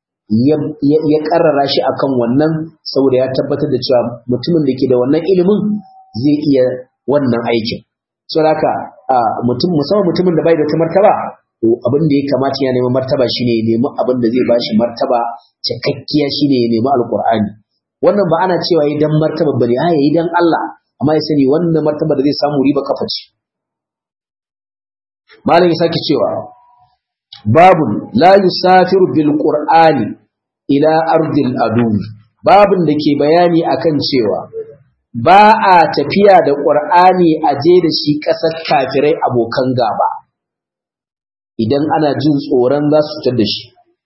A: ya karrara shi akan wannan saboda ya tabbatar da cewa mutumin da ke da wannan ilimin zai iya wannan aikin saboda haka mutum musamman mutumin da bai da martaba to abin da ya kamata ya nemi martaba shine ya nemi abin da zai bashi martaba cikakkiya shine ya nemi alqur'ani wannan ba ana cewa yi dan martaba bane a yayi dan Allah amma ya sani wannan martaba da zai samu riba kafa ce malam ya sake cewa babun la yusafiru bil qur'ani ila ardil adu babun da ke bayani akan cewa ba a tafiya da qur'ani a je da shi kasar kafirai abokan gaba idan ana jin tsoron za su fitar da shi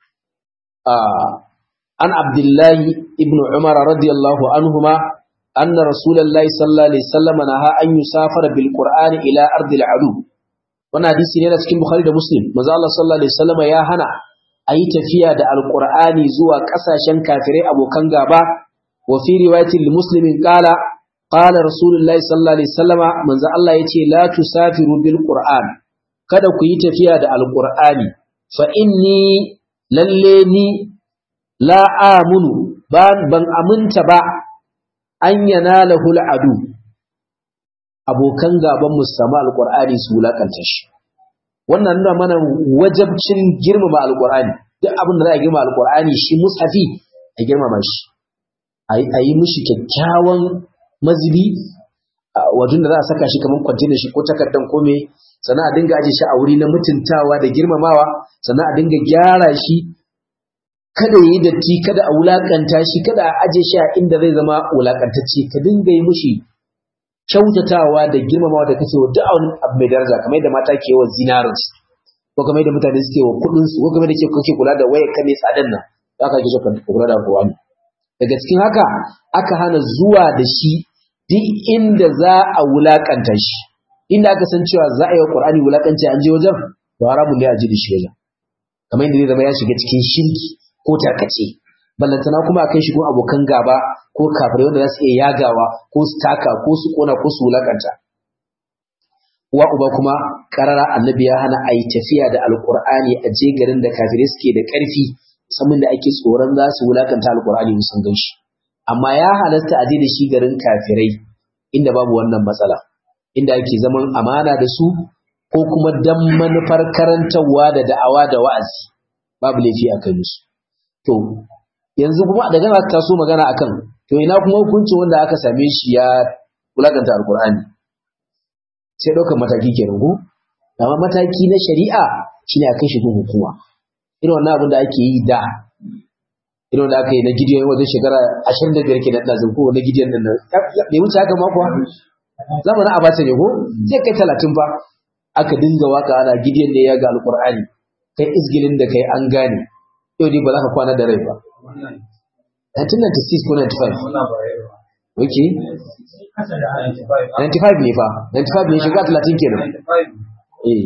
A: an abdullahi ibn umar radiyallahu anhuma anna rasulullahi sallallahu alaihi wasallam naha an yusafara bil qur'ani ila ardil adu wannan hadisi ne na cikin bukhari da muslim manzo Allah sallallahu alaihi wasallam ya hana ayi tafiya da alqur'ani zuwa kasashen kafirai abokan gaba wa fi riwayatil muslimin qala qala rasulullahi sallallahu alaihi wasallam manzo Allah yace la tusafiru bil qur'an kada ku yi tafiya da alqur'ani fa inni lalle ni la amunu ban aminta ba an yanalahu al'adu abokan gaban mu samu alqur'ani su wulakanta shi wannan nuna mana wajabcin girmama alqur'ani duk abin da za a girmama alqur'ani shi mushafi a girmama shi a yi mishi kyakkyawan mazubi wajen da za a saka shi kamar kwantenar shi ko takardan ko me sannan a dinga aje shi a wuri na mutuntawa da girmamawa sannan a dinga gyara shi kada yi datti kada a wulakanta shi kada a aje shi a inda zai zama wulakantacce ka dinga yi mishi kyautatawa da girmamawa da kake wa duk wani abu mai daraja kamar yadda mata ke wa zinarin ko kamar yadda mutane suke wa kuɗin su ko kamar yadda kake kula da wayar ka mai tsadan nan za ka kike kula da kowa daga cikin haka aka hana zuwa da shi duk inda za a wulakanta shi inda aka san cewa za a yi wa Qur'ani wulakanci an je wajen to haramun ne a ji da shi wajen kamar yadda zai zama ya shiga cikin shirki ko tarkace ballantana kuma a kai shi gun abokan gaba ko kafirai wanda za su iya yagawa ko su taka ko su kona ko su wulakanta uwa uba kuma karara annabi ya hana a yi tafiya da alkur'ani a je garin da kafirai suke da ƙarfi musamman da ake tsoron za su wulakanta alkur'ani musan gan shi amma ya halasta a je da shi garin kafirai inda babu wannan matsala inda ake zaman amana da su ko kuma dan manufar karantarwa da da'awa da wa'azi babu laifi a kai musu to yanzu kuma daga aka taso magana akan to ina kuma hukuncin wanda aka same shi ya wulakanta alkur'ani sai ɗaukar mataki kenan ko amma mataki na shari'a shine a kai shi gun hukuma irin wannan abin da ake yi da irin da aka yi na gidiyon wajen shekara ashirin da biyar ke nan ɗazin ko na gidiyon nan bai wuce haka ma kuwa zamanin abata ne ko zai kai talatin fa aka dinga waka ana gidiyon ne ya ga alkur'ani kai izgilin da kai an gane yau ne ba za ka kwana da rai ba 1996 ko 95 ok 95 ne fa 95 ne shiga 30 kenan eh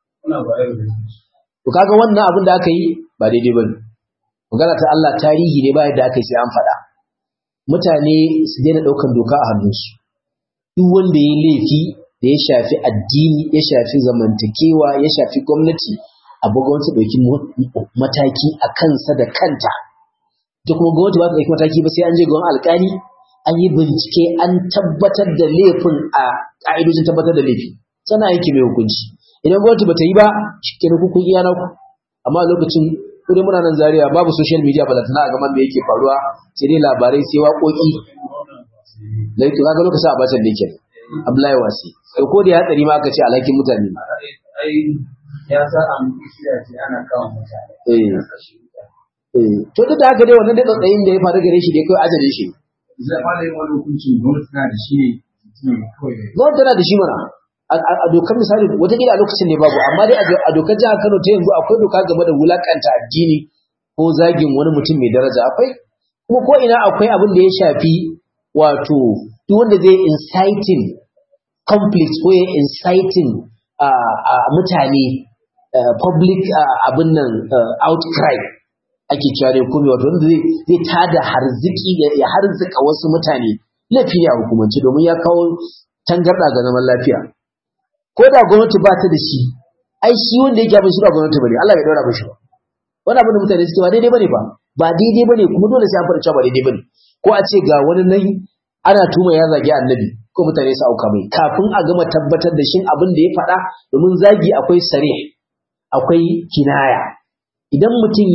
A: to kaga wannan abin da aka yi ba daidai bane magana ta Allah tarihi ne ba yadda aka yi sai an faɗa mutane su daina ɗaukan doka a hannunsu duk wanda ya laifi da ya shafi addini ya shafi zamantakewa ya shafi gwamnati abu gwamnati ɗauki mataki a kansa da kanta ta kuma gwamnati ba ta ɗauki mataki ba sai an je gwamnati alƙali an yi bincike an tabbatar da laifin a ƙa'idojin tabbatar da laifi sana yake mai hukunci idan gwamnati ba ta yi ba shi kenan kukun iya na ku amma lokacin kudin muna nan zaria babu social media ba da tana a gaman da yake faruwa sai dai labarai sai waƙoƙi laito kaga lokacin a batan da yake Abdullahi Wasi sai ko da ya hatsari ma aka ce alhakin mutane
B: ya sa an kisiya ce ana kawo mutane
A: eh eh to duk da haka dai wannan da tsatsayin da ya faru gare shi dai kai ajalin shi
B: zai fara yin wani hukunci gwamnati tana da shi ne kawai
A: gwamnati tana da shi mana a dokar misali wataƙila a lokacin ne babu amma dai a dokar jihar Kano ta yanzu akwai doka game da wulakanta addini ko zagin wani mutum mai daraja akwai kuma ko ina akwai abin da ya shafi wato duk wanda zai inciting conflict ko ya inciting mutane public abin nan outcry ake cewa ne kuma wato wanda zai tada harziki ya harzika wasu mutane laifi ne a hukumance domin ya kawo tangarɗa ga zaman lafiya ko da gwamnati ba ta da shi ai shi wanda yake abin shi ba gwamnati bane Allah bai daura mishi ba wani abin da mutane suke ba daidai bane ba ba daidai bane kuma dole sai an fara cewa ba daidai bane ko a ce ga wani nan ana tuma ya zagi annabi ko mutane su auka mai kafin a gama tabbatar da shin abin da ya faɗa domin zagi akwai sare akwai kinaya idan mutum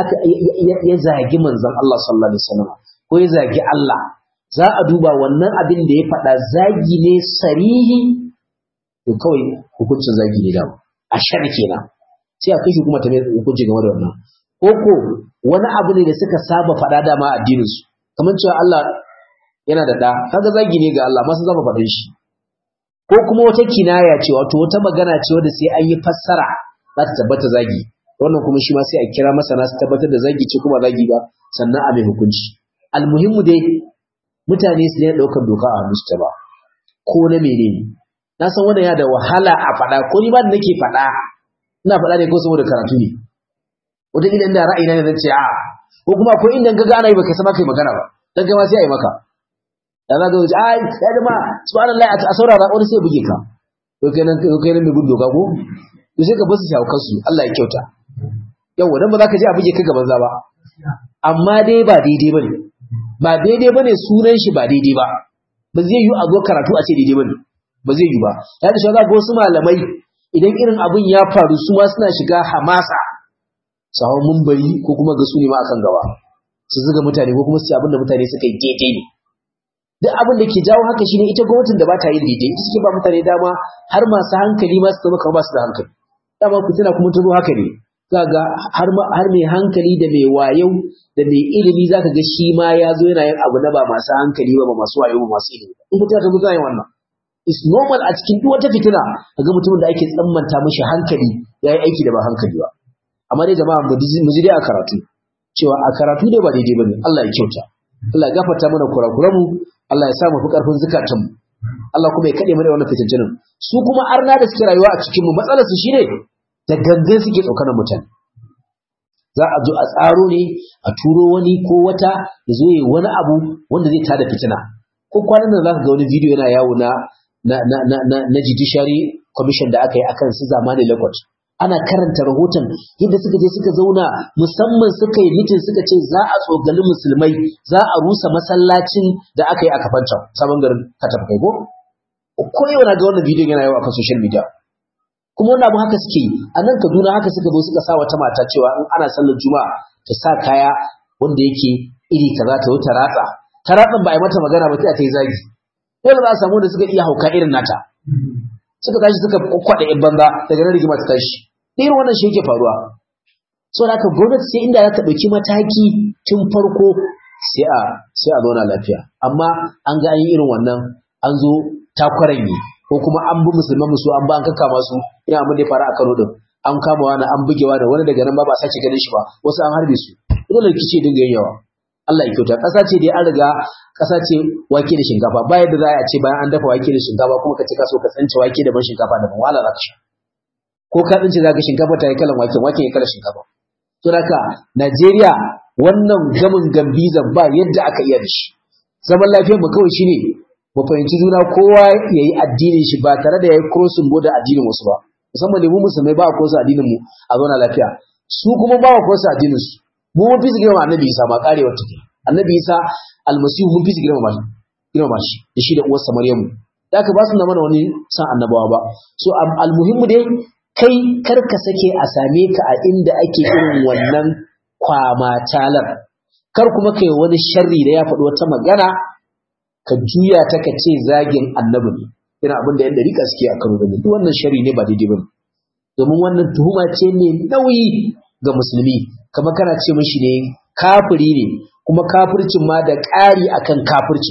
A: ya zagi manzon Allah sallallahu alaihi wasallam ko ya zagi Allah za a duba wannan abin da ya faɗa zagi ne sarihi to kawai hukuncin zagi ne da a shar kenan sai a kai shi kuma ta mai hukunci game da wannan ko ko wani abu ne da suka saba faɗa dama addinin su kamar cewa Allah yana da ɗa kaga zagi ne ga Allah masu zama faɗin shi ko kuma wata kinaya ce wato wata magana ce wadda sai an yi fassara za ta tabbata zagi wannan kuma shi ma sai a kira masana su tabbatar da zagi ce kuma zagi ba sannan a mai hukunci almuhimmu dai mutane su ne ɗaukar doka a hannu ta ba ko na menene na san wannan ya da wahala a faɗa ko ni ba da nake faɗa ina faɗa ne ko saboda karatu ne wata idan da ra'ayina ne zan ce a ko kuma akwai inda ga ana yi baka sama kai magana ba dan gama sai a yi maka da za ka wuce ai ya jama subhanallah a saurara wani sai buge ka to kenan to kenan mai gudu ka ko to sai ka basu shawkar su Allah ya kyauta yau dan ba za ka je a buge ka gaban za ba amma dai ba daidai bane ba daidai bane sunan shi ba daidai ba ba zai yi a zo karatu a ce daidai bane ba zai yi ba ya da shaga wasu malamai idan irin abun ya faru su ma suna shiga hamasa su hau mumbari ko kuma ga su ne ma akan gaba su zuga mutane ko kuma su abin da mutane suka yi daidai ne duk abin da ke jawo haka shine ita gwamnatin da ba ta yin daidai ita suke ba mutane dama har masu hankali ma su zama kamar ba su da hankali dama ku tuna kuma ta zo haka ne za ga har mai hankali da mai wayau da mai ilimi za ka ga shi ma ya zo yana yin abu na ba masu hankali ba ba masu wayo ba masu ilimi in mutum ta zo yin wannan is normal a cikin duk wata fitina ga mutumin da ake tsammanta mashi hankali ya yi aiki da ba hankali ba amma dai jama'a mu ji dai a karatu cewa a karatu dai ba daidai bane Allah ya kyauta Allah ya gafarta mana kurakuran mu Allah ya sa mu fi karfin zakatun mu Allah kuma ya kade mu da wannan fitintinin su kuma arna da suke rayuwa a cikin mu matsalar su shine da gangan suke tsokanar mutane za a zo a tsaro ne a turo wani ko wata ya zo yi wani abu wanda zai tada fitina ko kwanan nan zaka ga wani bidiyo yana yawo na na na na na, na judiciary commission da aka yi akan su zamani lakot ana karanta rahoton yadda suka je suka zauna musamman suka yi mitin suka ce za a tsogali musulmai za a rusa masallacin da aka yi a kafanta sabon garin kataf kai ko ko yau na ga wannan bidiyon yana yawo akan social media kuma wannan abu haka suke yi a nan kaduna haka suka zo suka sa wata mata cewa in ana sallar juma'a ta sa kaya wanda yake iri kaza ta wuta ratsa ta ratsan ba a yi mata magana ba sai ta yi zagi dole za a samu da suka iya hauka irin nata suka tashi suka kwakwada yan banza daga nan rigima ta tashi irin wannan shi yake faruwa so da haka gwamnati sai inda za ta ɗauki mataki tun farko sai a sai a zauna lafiya amma an ga an yi irin wannan an zo takwaran yi ko kuma an bi musulman musu an ba an kakka masu ina abin da ya faru a Kano din an kama wani an bugewa da wani daga nan ba ba sake ganin shi ba wasu an harbe su dole rikici dinga yin yawa Allah ya kyauta ƙasa ce dai an riga ƙasa ce wake da shinkafa ba yadda za a ce bayan an dafa wake da shinkafa kuma ka ce ka so ka tsince wake da ban shinkafa da ban wala za ka sha ko ka tsince za ka shinkafa ta yi kalan waken waken ya kalan shinkafa to haka Najeriya wannan gamin gambizan ba yadda aka iya da shi zaman lafiyar mu kawai shine mu fahimci juna kowa ya yi addinin shi ba tare da ya yi crossing border addinin wasu ba musamman da mu musulmai ba a cross addinin mu a zauna lafiya su kuma ba a cross addinin su mu mun fi su girma annabi isa ma karewar take annabi isa almasihu mun fi su girma shi girma shi da shi da uwarsa maryamu da ka ba su na mana wani san annabawa ba so almuhimmu dai kai kar ka sake a same ka a inda ake irin wannan kwamatalar kar kuma kai wani sharri da ya faɗi wata magana ka juya ta ka ce zagin annabi ne irin abin da yan dariƙa suke a karo gani duk wannan shari ne ba daidai ba domin wannan tuhuma ce ne nauyi ga musulmi kamar kana ce mishi ne kafiri ne kuma kafircin ma da ƙari akan kafirci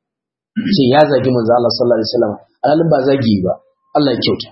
A: ce ya zagi manzo Allah sallallahu alaihi wasallam alalin ba zagi ba Allah ya kyauta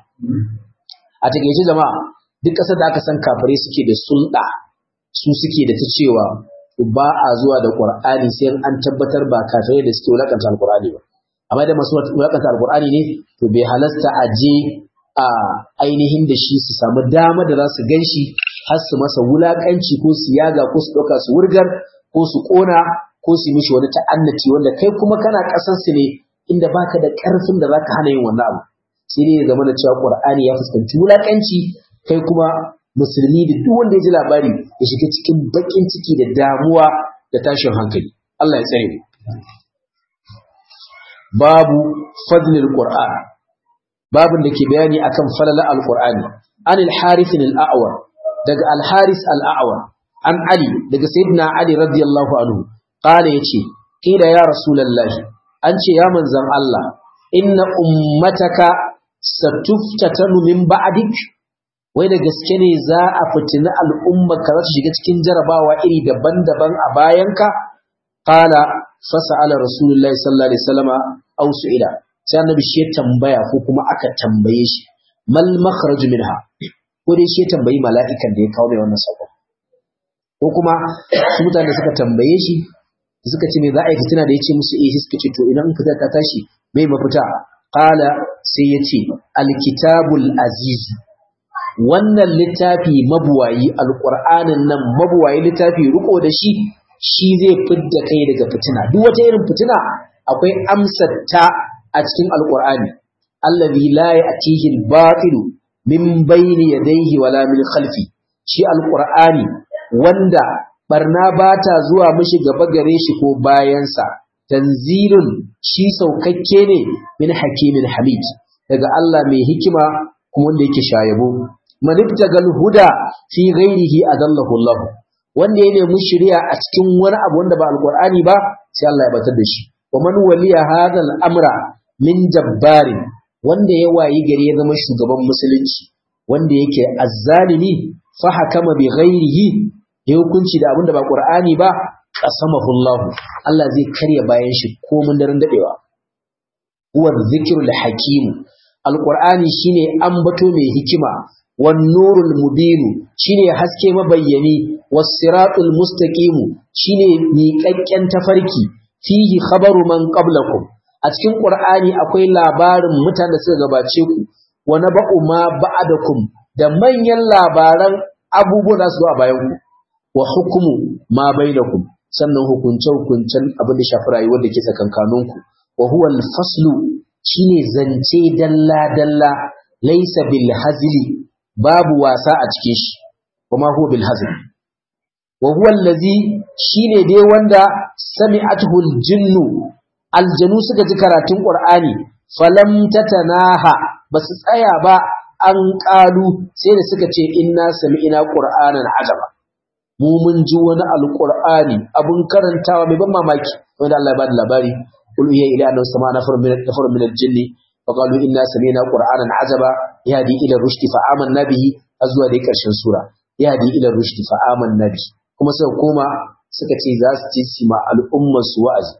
A: a takeice jama'a duk ƙasar da aka san kafirai suke da sulɗa su suke da ta cewa ba a zuwa da Qur'ani sai an tabbatar ba kafirai da suke wulakanta Al-Qur'ani ba amma da masu wulakanta Al-Qur'ani ne to bai halasta a je a ainihin da shi su samu dama da za su ganshi har su masa wulakanci ko su yaga ko su ɗauka su wurgar ko su ƙona ko su yi mishi wani ta'annaci wanda kai kuma kana ƙasar su ne inda baka da ƙarfin da zaka hana yin wannan abu sai dai ya zama da cewa Qur'ani ya fuskanci wulakanci kai kuma musulmi da duk wanda ya ji labari ya shiga cikin bakin ciki da damuwa da tashin hankali Allah ya tsare mu babu fadlil qur'an babin da ke bayani akan falala alqur'ani an al-harith al-a'war daga al-haris al-a'war an ali daga sayyidina ali radiyallahu anhu qala yace kila ya rasulullahi an ce ya manzon Allah inna ummataka satuftatanu min ba'dik wai da gaske ne za a fitina al'umma ka za su shiga cikin jarabawa iri daban-daban a bayanka qala fasa'ala rasulullahi sallallahu alaihi wasallama aw su'ila sai annabi shi ya tambaya ko kuma aka tambaye shi mal makhraj minha ko dai shi ya tambayi mala'ikan da ya kawo mai wannan sako ko kuma su mutane da suka tambaye shi suka ce me za a yi fitina da ya ce musu eh suka ce to idan fitar ta tashi mai mafita qala sai ya ce alkitabul aziz wannan littafi mabuwayi alqur'anin nan mabuwayi littafi riko da shi shi zai fidda kai daga fitina duk wata irin fitina akwai amsar ta a cikin alqur'ani allazi la ya'tihi al-batil min bayni yadayhi wala min khalfi shi alqur'ani wanda barna bata zuwa mishi gaba gare shi ko bayansa tanzilun shi saukakke ne min hakimin hamid daga Allah mai hikima kuma wanda yake shayabo man ibtagal huda fi ghairihi adallahu Allah wanda ya nemi shari'a a cikin wani abu wanda ba alqur'ani ba sai Allah ya batar da shi wa man waliya hadha al-amra min jabbarin wanda ya wayi gari ya zama shugaban musulunci wanda yake azzalimi fa hakama bi ghairihi ya hukunci da abin da ba qur'ani ba qasamahu Allah Allah zai karya bayan shi komun daren dadewa huwa dhikrul hakim alqur'ani shine ambato mai hikima wan nurul mubin shine haske mabayyani was siratul mustaqim shine miƙaƙƙen tafarki fihi khabaru man qablakum a cikin qur'ani akwai labarin mutanen da suka gabace ku wa naba'u ma ba'dakum da manyan labaran abubuwan da su zo a bayan ku wa hukumu ma bainakum sannan hukunce hukuncen abin da shafi rayuwar da ke tsakankaninku wa huwa al-faslu shine zance dalla dalla laysa bil hazli babu wasa a cikin shi kuma huwa bil hazli wa huwa allazi shine dai wanda sami'atuhu al-jinnu aljanu suka ji karatun qur'ani falam tatanaha basu tsaya ba an qalu sai da suka ce inna sami'na qur'anan ajaba mu mun ji wani alqur'ani abun karantawa mai ban mamaki wanda Allah ya bada labari qul ya ila annahu sama nafar min nafar min al-jinni fa qalu inna sami'na qur'anan ajaba yahdi ila rushdi fa amanna bihi azwa da karshen sura yahdi ila rushdi fa amanna bihi kuma suka koma suka ce za su ci sima al'ummar su wa'azi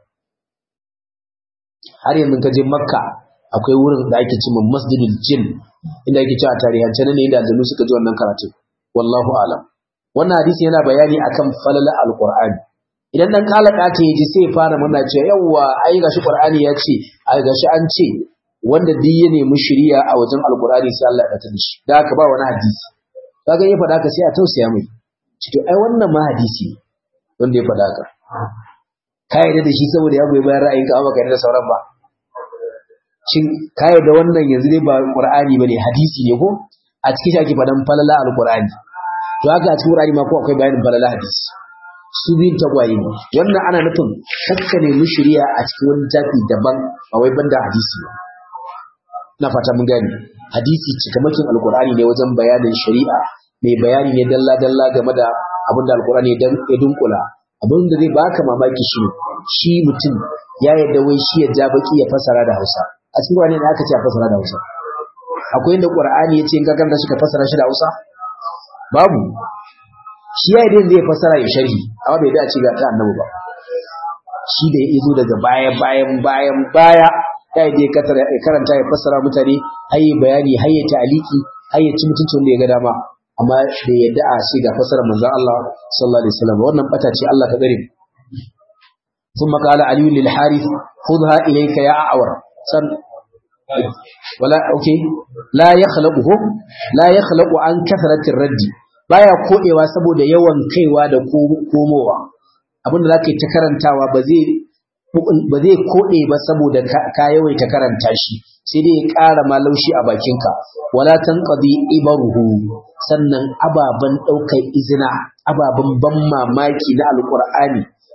A: har yanzu ka je makka akwai wurin da ake cewa masjidul jin inda ake cewa tarihance ne inda aljanu suka ji wannan karatu wallahu alam wannan hadisi yana bayani akan falala alqur'ani idan dan kalaka ta yaji sai fara muna cewa yawa ai gashi qur'ani ya ce ai gashi an ce wanda duk ya nemi shari'a a wajen alqur'ani sai Allah ya tada shi da haka ba wani hadisi kaga ya faɗa ka sai a tausaya mai to ai wannan ma hadisi wanda ya faɗa ka ka yarda da shi saboda ya goyi bayan ra'ayinka amma ka yarda da sauran ba shin ka yarda wannan yanzu dai ba qur'ani bane hadisi ne ko a cikin shi ake faɗan falala alqur'ani to haka a cikin qur'ani ma ko akwai bayanin falala hadisi su biyun tagwaye ne wannan ana nufin kakka ne mu shari'a a cikin wani tafi daban ba wai banda hadisi ba ina fata mun gane hadisi cikamakin alqur'ani ne wajen bayanin shari'a mai bayani ne dalla dalla game da abin da alqur'ani ya dunkula abin da zai baka mamaki shi shi mutum ya yadda wai shi ya ja baki ya fasara da Hausa a cikin wani ne aka ce a fasara da Hausa akwai inda Qur'ani ya ce in ka karanta shi ka fasara shi da Hausa babu shi ya yadda zai fasara ya sharhi amma bai dace ga ta annabi ba shi da ya zo daga baya bayan bayan baya ya yi karanta ya fasara mutane haye bayani haye ta'aliki haye ci mutuncin wanda ya ga dama amma da yadda a ce ga fasarar manzon Allah sallallahu alaihi wasallam wannan bata ce Allah ka gare ثم قال علي للحارث خذها اليك يا اعور سن ولا اوكي لا يخلقه لا يخلق عن كثرة الرد baya kodewa saboda yawan kaiwa da komowa abinda zaka yi ta karantawa ba zai ba zai kode ba saboda ka yawaita karanta shi sai dai ya ƙara ma laushi a bakinka wala tanqadi ibaruhu sannan ababan daukar izina ababan ban mamaki na alqur'ani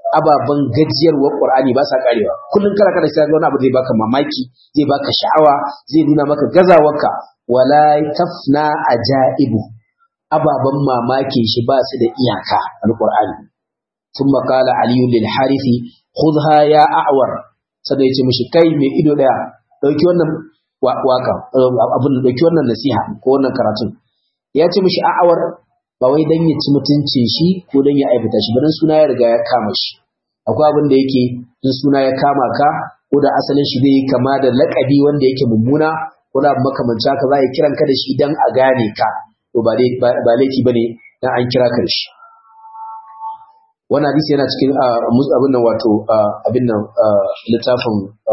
A: ababen gajiyarwar Qur'ani ba sa karewa kullun kana kana sai wani abu zai baka mamaki zai baka sha'awa zai nuna maka gazawarka wala tafna ajaibu ababen mamakin shi ba su da iyaka alqur'ani ثم قال علي للحارث خذها يا أعور sai ya ce mishi kai mai ido daya dauki wannan waka abin da dauki wannan nasiha ko wannan karatun ya ce mishi a'awar ba wai dan ya ci mutuncin shi ko dan ya aibata shi ba dan suna ya riga ya kama shi akwai abin da yake in suna ya kama ka ko da asalin shi zai kama da lakabi wanda yake mummuna ko da makamanci haka za ya kiran ka da shi dan a gane ka to ba ba laifi bane dan an kira ka da shi wannan hadisi yana cikin abin nan wato abin nan littafin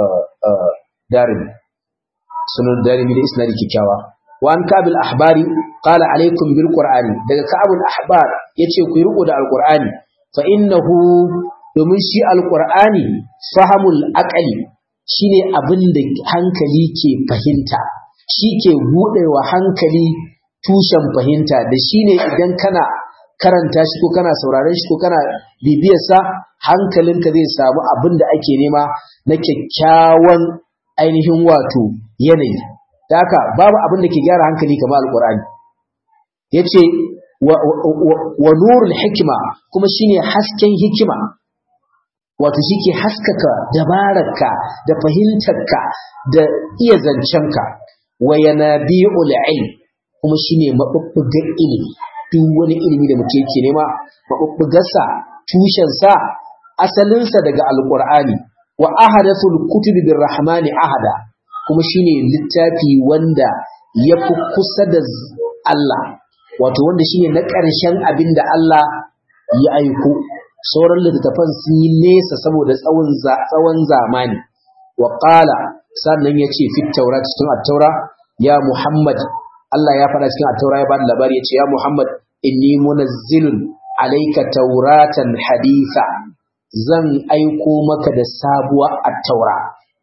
A: darimi sunan darimi da isnadi kikkiawa wa an kabil ahbari qala alaikum bil qur'ani daga kabul ahbar yace ku riko da alqur'ani fa innahu domin shi alqur'ani fahamul aqali shine abin da hankali ke fahimta shi ke budewa hankali tushen fahimta da shine idan kana karanta shi ko kana sauraron shi ko kana bibiyar sa hankalinka zai samu abin da ake nema na kyakkyawan ainihin wato yanayi da haka babu abin da ke gyara hankali kamar alkur'ani yace wa, wa, wa nurul hikima kuma shine hasken hikima wato shike haskaka dabararka da fahimtarka da iya zancenka wa yanabi'ul ilm kuma shine mabubbugan ilimi duk wani ilimi da muke yake nema mabubbugarsa tushensa asalinsa daga alqur'ani wa ahadathul kutubi birrahmani ahada kuma shine littafi wanda yafi kusa da Allah wato wanda shine na ƙarshen abin da Allah ya aiko sauran littattafan sun yi nesa saboda tsawon tsawon zamani wa qala sannan yace fit taura cikin at-taura ya Muhammad Allah ya faɗa cikin at-taura ya bada labari yace ya Muhammad inni munazzilun alayka tauratan haditha zan aiko maka da sabuwar at-taura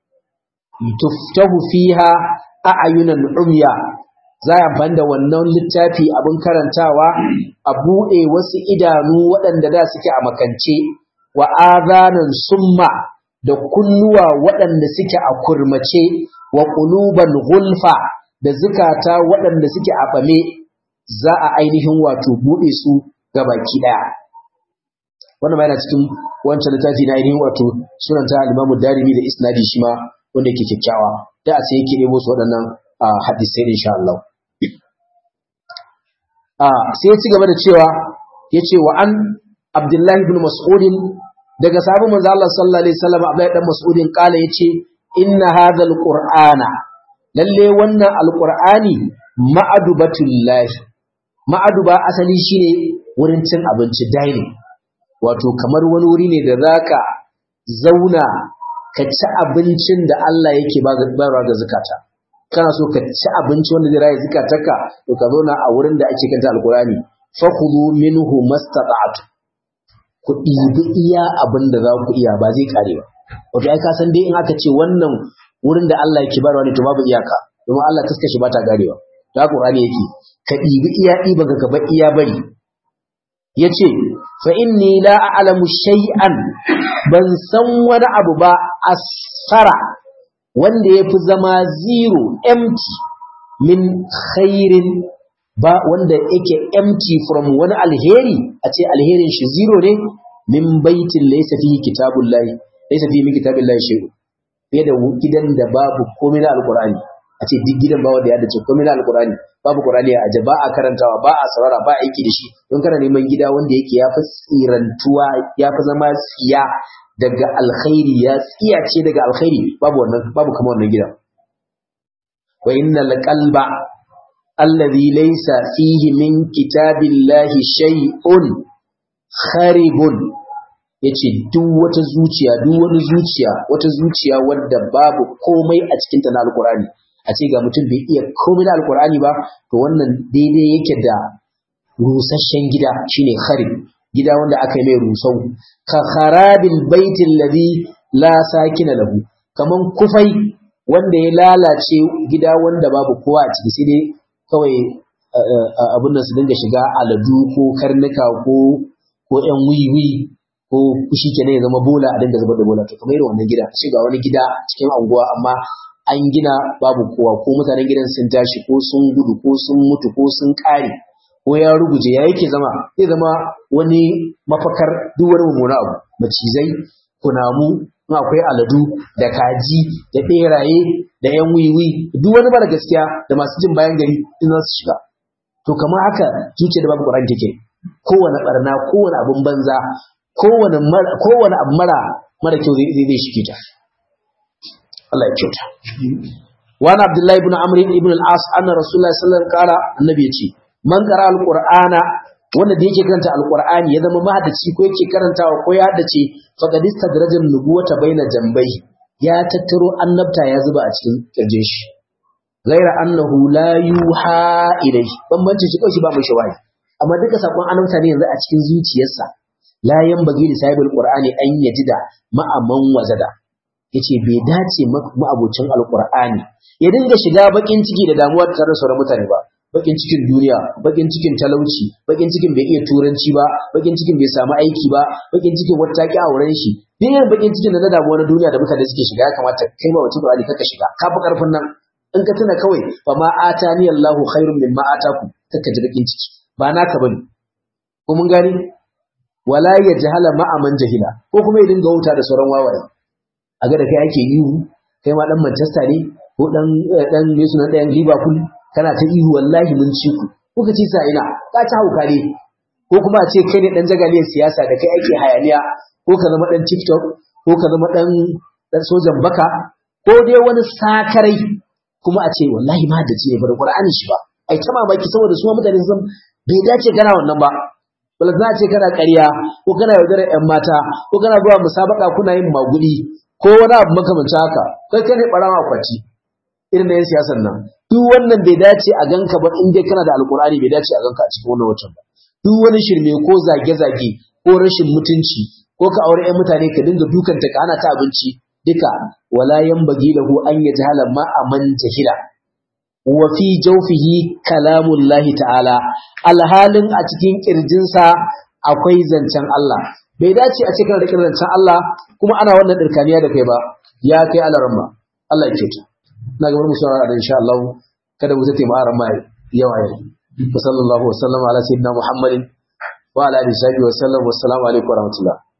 A: tuftahu fiha a'yunan umya za a amfani da wannan littafi abin karantawa a buɗe wasu idanu waɗanda da suke a makance wa azanan summa da kunnuwa waɗanda suke a kurmace wa ƙuluban gulfa da zukata waɗanda suke a ɓame za a ainihin wato buɗe su ga baki ɗaya wannan ma yana cikin wancan littafi na ainihin wato sunanta al-Imam Darimi da isnadi shi ma wanda yake kyakkyawa da sai yake nemo su waɗannan hadisai insha Allah sai ya ci gaba da cewa ya ce wa an abdullahi ibn mas'udin daga sabon manzo Allah sallallahu alaihi wasallam Abdullahi dan mas'udin kala yace inna hadha alqur'ana lalle wannan alqur'ani ma'adubatullahi ma'aduba asali shine wurin cin abinci dining wato kamar wani wuri ne da zaka zauna ka ci abincin da Allah yake bayarwa ga zakata kana so ka ci abinci wanda zai raye zikatarka to ka zauna a wurin da ake kanta alkurani fa khudhu minhu mastata'tu ku ɗibi iya abin da za ku iya ba zai kare ba wato ai ka san dai in aka ce wannan wurin da Allah yake barwa ne to babu iyaka domin Allah taska shi ba ta garewa da Qur'ani yake ka ɗibi iya ɗiba ka gaba iya bari yace fa inni la a'lamu shay'an ban san wani abu ba asfara wanda ya fi zama zero empty min khairin ba wanda yake empty from wani alheri a ce alherin shi zero ne min baitin laysa fihi kitabullahi laysa fihi min kitabillahi shay'un fiye da gidan da babu komai na alqur'ani a ce duk gidan ba wanda ya dace komai na alqur'ani babu qur'ani a aje ba a karantawa ba a saurara ba aiki da shi don kana neman gida wanda yake ya fi tsirantuwa ya fi zama tsiya daga alkhairi ya tsiyace daga alkhairi babu wannan babu kamar wannan gidan wa innal qalba alladhi laysa fihi min kitabillahi shay'un kharibun yace duk wata zuciya duk wani zuciya wata zuciya wadda babu komai a cikin ta na alqur'ani a ce ga mutum bai iya komai na alqur'ani ba to wannan daidai yake da rusasshen gida shine kharib gida wanda aka yi mai rusau ka kharabil baitin ladhi la sakina lahu kaman kufai wanda ya lalace gida wanda babu kowa a ciki sai dai kawai abun nan su dinga shiga aladu ko karnuka ko ko ƴan wiwi ko shi kenan ya zama bola a dinga zubar da bola to kamar irin wannan gida sai ga wani gida cikin anguwa amma an gina babu kowa ko mutanen gidan sun tashi ko sun gudu ko sun mutu ko sun kare ko ya ruguje ya yake zama zai zama wani mafakar duk wani mummuna abu macizai kunamu in akwai aladu da kaji da beraye da yan wiwi duk wani mara gaskiya da masu jin bayan gari in za su shiga to kamar haka zuciya da babu Qur'ani take kowane barna kowane abun banza kowane kowane abu mara mara kyau zai zai shige ta Allah ya kyauta wa na Abdullahi ibn Amr ibn al-As anna Rasulullahi sallallahu alaihi wasallam kara annabi yace man qara al-Qur'ana wanda da yake karanta al-Qur'ani ya zama mahaddaci ko yake karantawa ko ya haddace faqad istadraja nubuwata baina jambai ya tattaro annabta ya zuba a cikin kirjin shi ghaira annahu la yuha ilayhi bambanci shi kawai ba mai shawayi amma duka sakon annabta ne yanzu a cikin zuciyarsa la yanbaghi li sahibul qur'ani an yajida ma'aman wajada yace bai dace ma'abocin alqur'ani ya dinga shiga bakin ciki da damuwa tare da sauran mutane ba bakin cikin duniya bakin cikin talauci bakin cikin bai iya turanci ba bakin cikin bai samu aiki ba bakin cikin wata taki a wurin shi duk irin bakin cikin da na damuwa na duniya da mutane suke shiga ya kamata kai ma wacce qur'ani kaka shiga ka fi karfin nan in ka tuna kawai fa ma atani Allahu khairun mimma ataku kaka ji bakin ciki ba naka bane ko mun gani wala yajhala ma'a man jahila ko kuma ya dinga wuta da sauran wawaye a ga da kai ake ihu kai ma dan Manchester ne ko dan dan ne sunan dan Liverpool kana ta ihu wallahi mun ci ku kuka ci sa ina ka ci hauka ne ko kuma a ce kai ne dan jagaliyar siyasa da kai ake hayaniya ko ka zama dan TikTok ko ka zama dan dan sojan baka ko dai wani sakarai kuma a ce wallahi ma da ce bar Qur'ani shi ba ai ta mamaki saboda su mutane sun bai dace kana wannan ba bala za a ce kana ƙarya ko kana yaudarar ƴan mata ko kana zuwa musabaka kuna yin magudi ko wani abu makamancin haka kai kai ne ɓarawa kwaci irin na yin siyasar nan duk wannan bai dace a ganka ba in dai kana da alkur'ani bai dace a ganka a cikin wannan watan ba duk wani shirme ko zage-zage ko rashin mutunci ko ka aure ƴan mutane ka dinga dukanta ka ana ta abinci duka wala yanbaghi lahu an yajhala ma aman jahila wa fi jawfihi kalamullahi ta'ala alhalin a cikin kirjinsa akwai zancen Allah bai dace a cikin rikin zancen Allah kuma ana wannan dirkaniya da kai ba ya kai alaramma Allah ya kyauta na gabar mu saurara da insha Allah kada mu zate ma'aran ma yawa yau wa sallallahu wa sallama ala sayyidina muhammadin wa ala alihi wa sallam wa assalamu alaikum wa rahmatullah